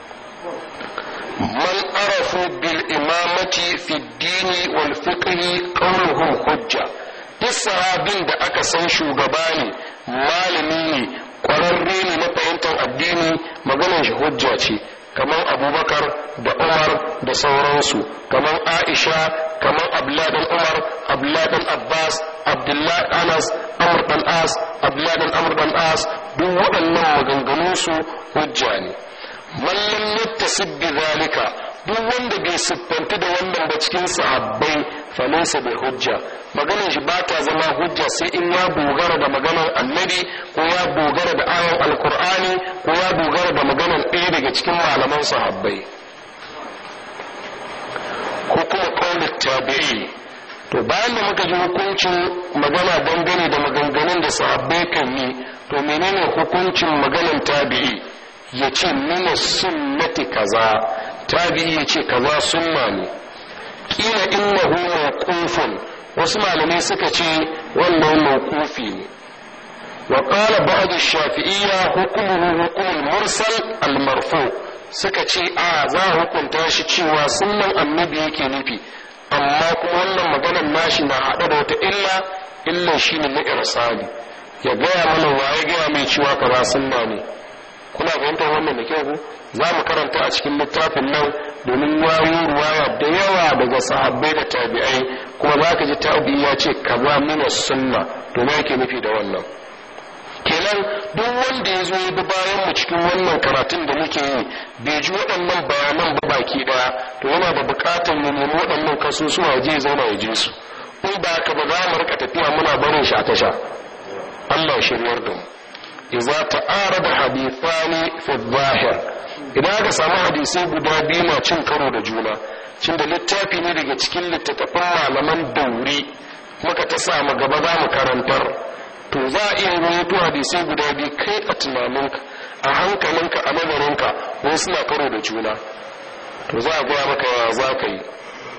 [SPEAKER 1] man arafu bil imamati fi dini wal fiqhi qawluhum hujja duk sahabin da aka san shugaba ne malami ne kwararre ne na fahimtar addini maganar shi hujja ce kamar abubakar da umar da sauransu kamar aisha kamar abladan umar abladan abbas abdullahi anas amr dan as abladan amr dan as duk waɗannan maganganunsu hujja ne mallam yattasib bi zalika duk wanda bai siffanta da wannan ba cikin sahabbai falaysa bai hujja maganar shi ba ta zama hujja sai in ya dogara da maganar annabi ko ya dogara da ayon alkur'ani ko ya dogara da maganar ɗaya daga cikin malaman sahabbai ko kuma kaunar tabi'i to bayan da muka ji hukuncin magana dangane da maganganun da sahabbai kan yi to menene hukuncin maganar tabi'i ya ce mina sunnati kaza tabi'i ya ce kaza sunna ne kila innahu mawqufun wasu malamai suka ce wannan mawqufi ne wa qala ba'd ash-shafi'iyya hukmuhu hukm al-mursal al-marfu suka ce a za a hukunta shi cewa sunnan annabi yake nufi amma kuma wannan maganar nashi na haɗa da wata illa illa shine na irsali ya gaya mana waye gaya mai cewa kaza sunna ne kuna fahimtar wannan da kyau za mu karanta a cikin littafin nan domin wayo ruwaya da yawa daga sahabbai da tabi'ai kuma za ka ji tabi ya ce kaza mina sunna to me yake nufi da wannan kenan duk wanda ya zo bi bayan mu cikin wannan karatun da muke yi bai ji waɗannan bayanan ba baki ɗaya to yana da buƙatar mu nemi waɗannan kasusuwa je zauna ya je su in ba ka ba za mu rika tafiya muna barin shi a tasha Allah shiryar da mu idza ta'arada hadithani fi dhahir idan aka samu hadisai guda biyu na cin karo da juna cin da littafi ne daga cikin littattafan malaman dauri muka ta samu gaba za mu karantar to za a iya rawaito hadisai guda biyu kai a tunaninka a hankalinka a nazarinka wani suna karo da juna to za a gaya maka ya za ka yi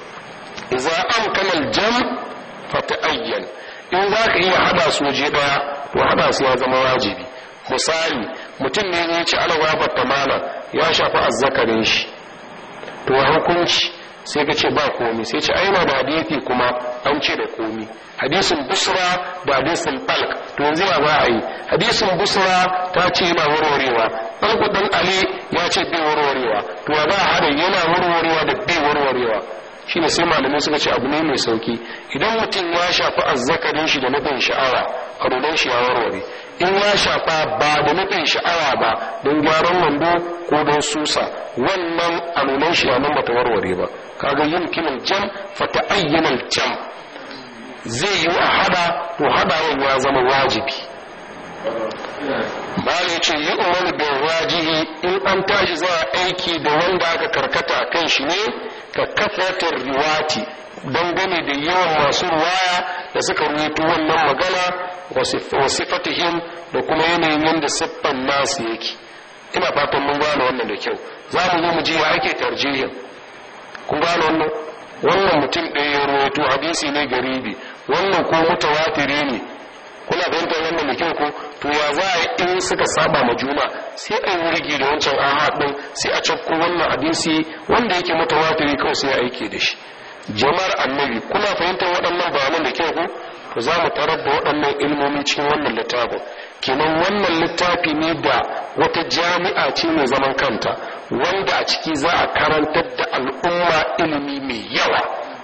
[SPEAKER 1] idza amkana al-jam fa ta'ayyan in za ka iya hada su waje daya to hada su ya zama wajibi misali mutum ne ya ci alwabar tamana ya shafi azzakarin shi to hukunci sai ka ce ba komi sai ce aina da hadisi kuma an ce da komi hadisin busra da hadisin falk to yanzu ya ba a yi hadisin busra ta ce yana warwarewa ɗan kudin ali ya ce bai warwarewa to ya ba a hada yana warwarewa da bai warwarewa shine sai malamai suka ce abu ne mai sauki idan mutum ya shafi azzakarin shi da nufin sha'awa a rudan shi ya warware in ya shafa ba da nufin sha'awa ba don gyaran wando ko don susa wannan alunan shi nan bata warware ba kaga yin kimin jam fata ayyanal jam zai yi a hada to hadawan ya zama wajibi bala ya ce yi umaru bin wajihi in an tashi za a aiki da wanda aka karkata a kan shi ne ka kafatar riwati dangane da yawan masu ruwaya da suka rubuta wannan magana wa sifatihim da kuma yanayin yadda siffan nasu yake ina fatan mun gane wannan da kyau za mu zo mu ji ya ake tarjihin kun gane wannan wannan mutum ɗaya ya ruwaito hadisi ne garibi wannan ko mutawatiri ne kuna fahimtar wannan da kyau ko to ya za a in suka saba ma juna sai a yi wurgi da wancan ahad din sai a cakko wannan hadisi wanda yake mutawatiri kawai sai a aike da shi jama'ar annabi kuna fahimtar waɗannan bayanan da kyau ko to za mu tarar da waɗannan ilmomi cikin wannan littafin kenan wannan littafi ne da wata jami'a ce mai zaman kanta wanda a ciki za a karantar da al'umma ilimi mai yawa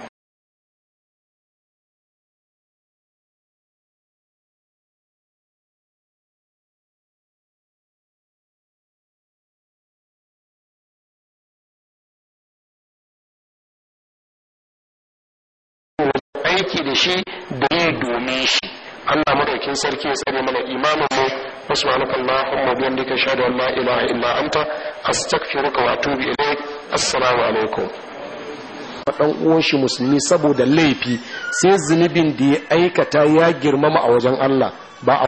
[SPEAKER 1] aiki da shi da yi domin shi Allah madaukin sarki ya tsare mana imanin mu subhanaka allahumma wa bihamdika ashhadu an la ilaha illa anta astaghfiruka wa atubu ilaik assalamu alaikum
[SPEAKER 2] dan uwan shi musulmi saboda laifi sai zunubin da ya aikata ya girmama a wajen Allah ba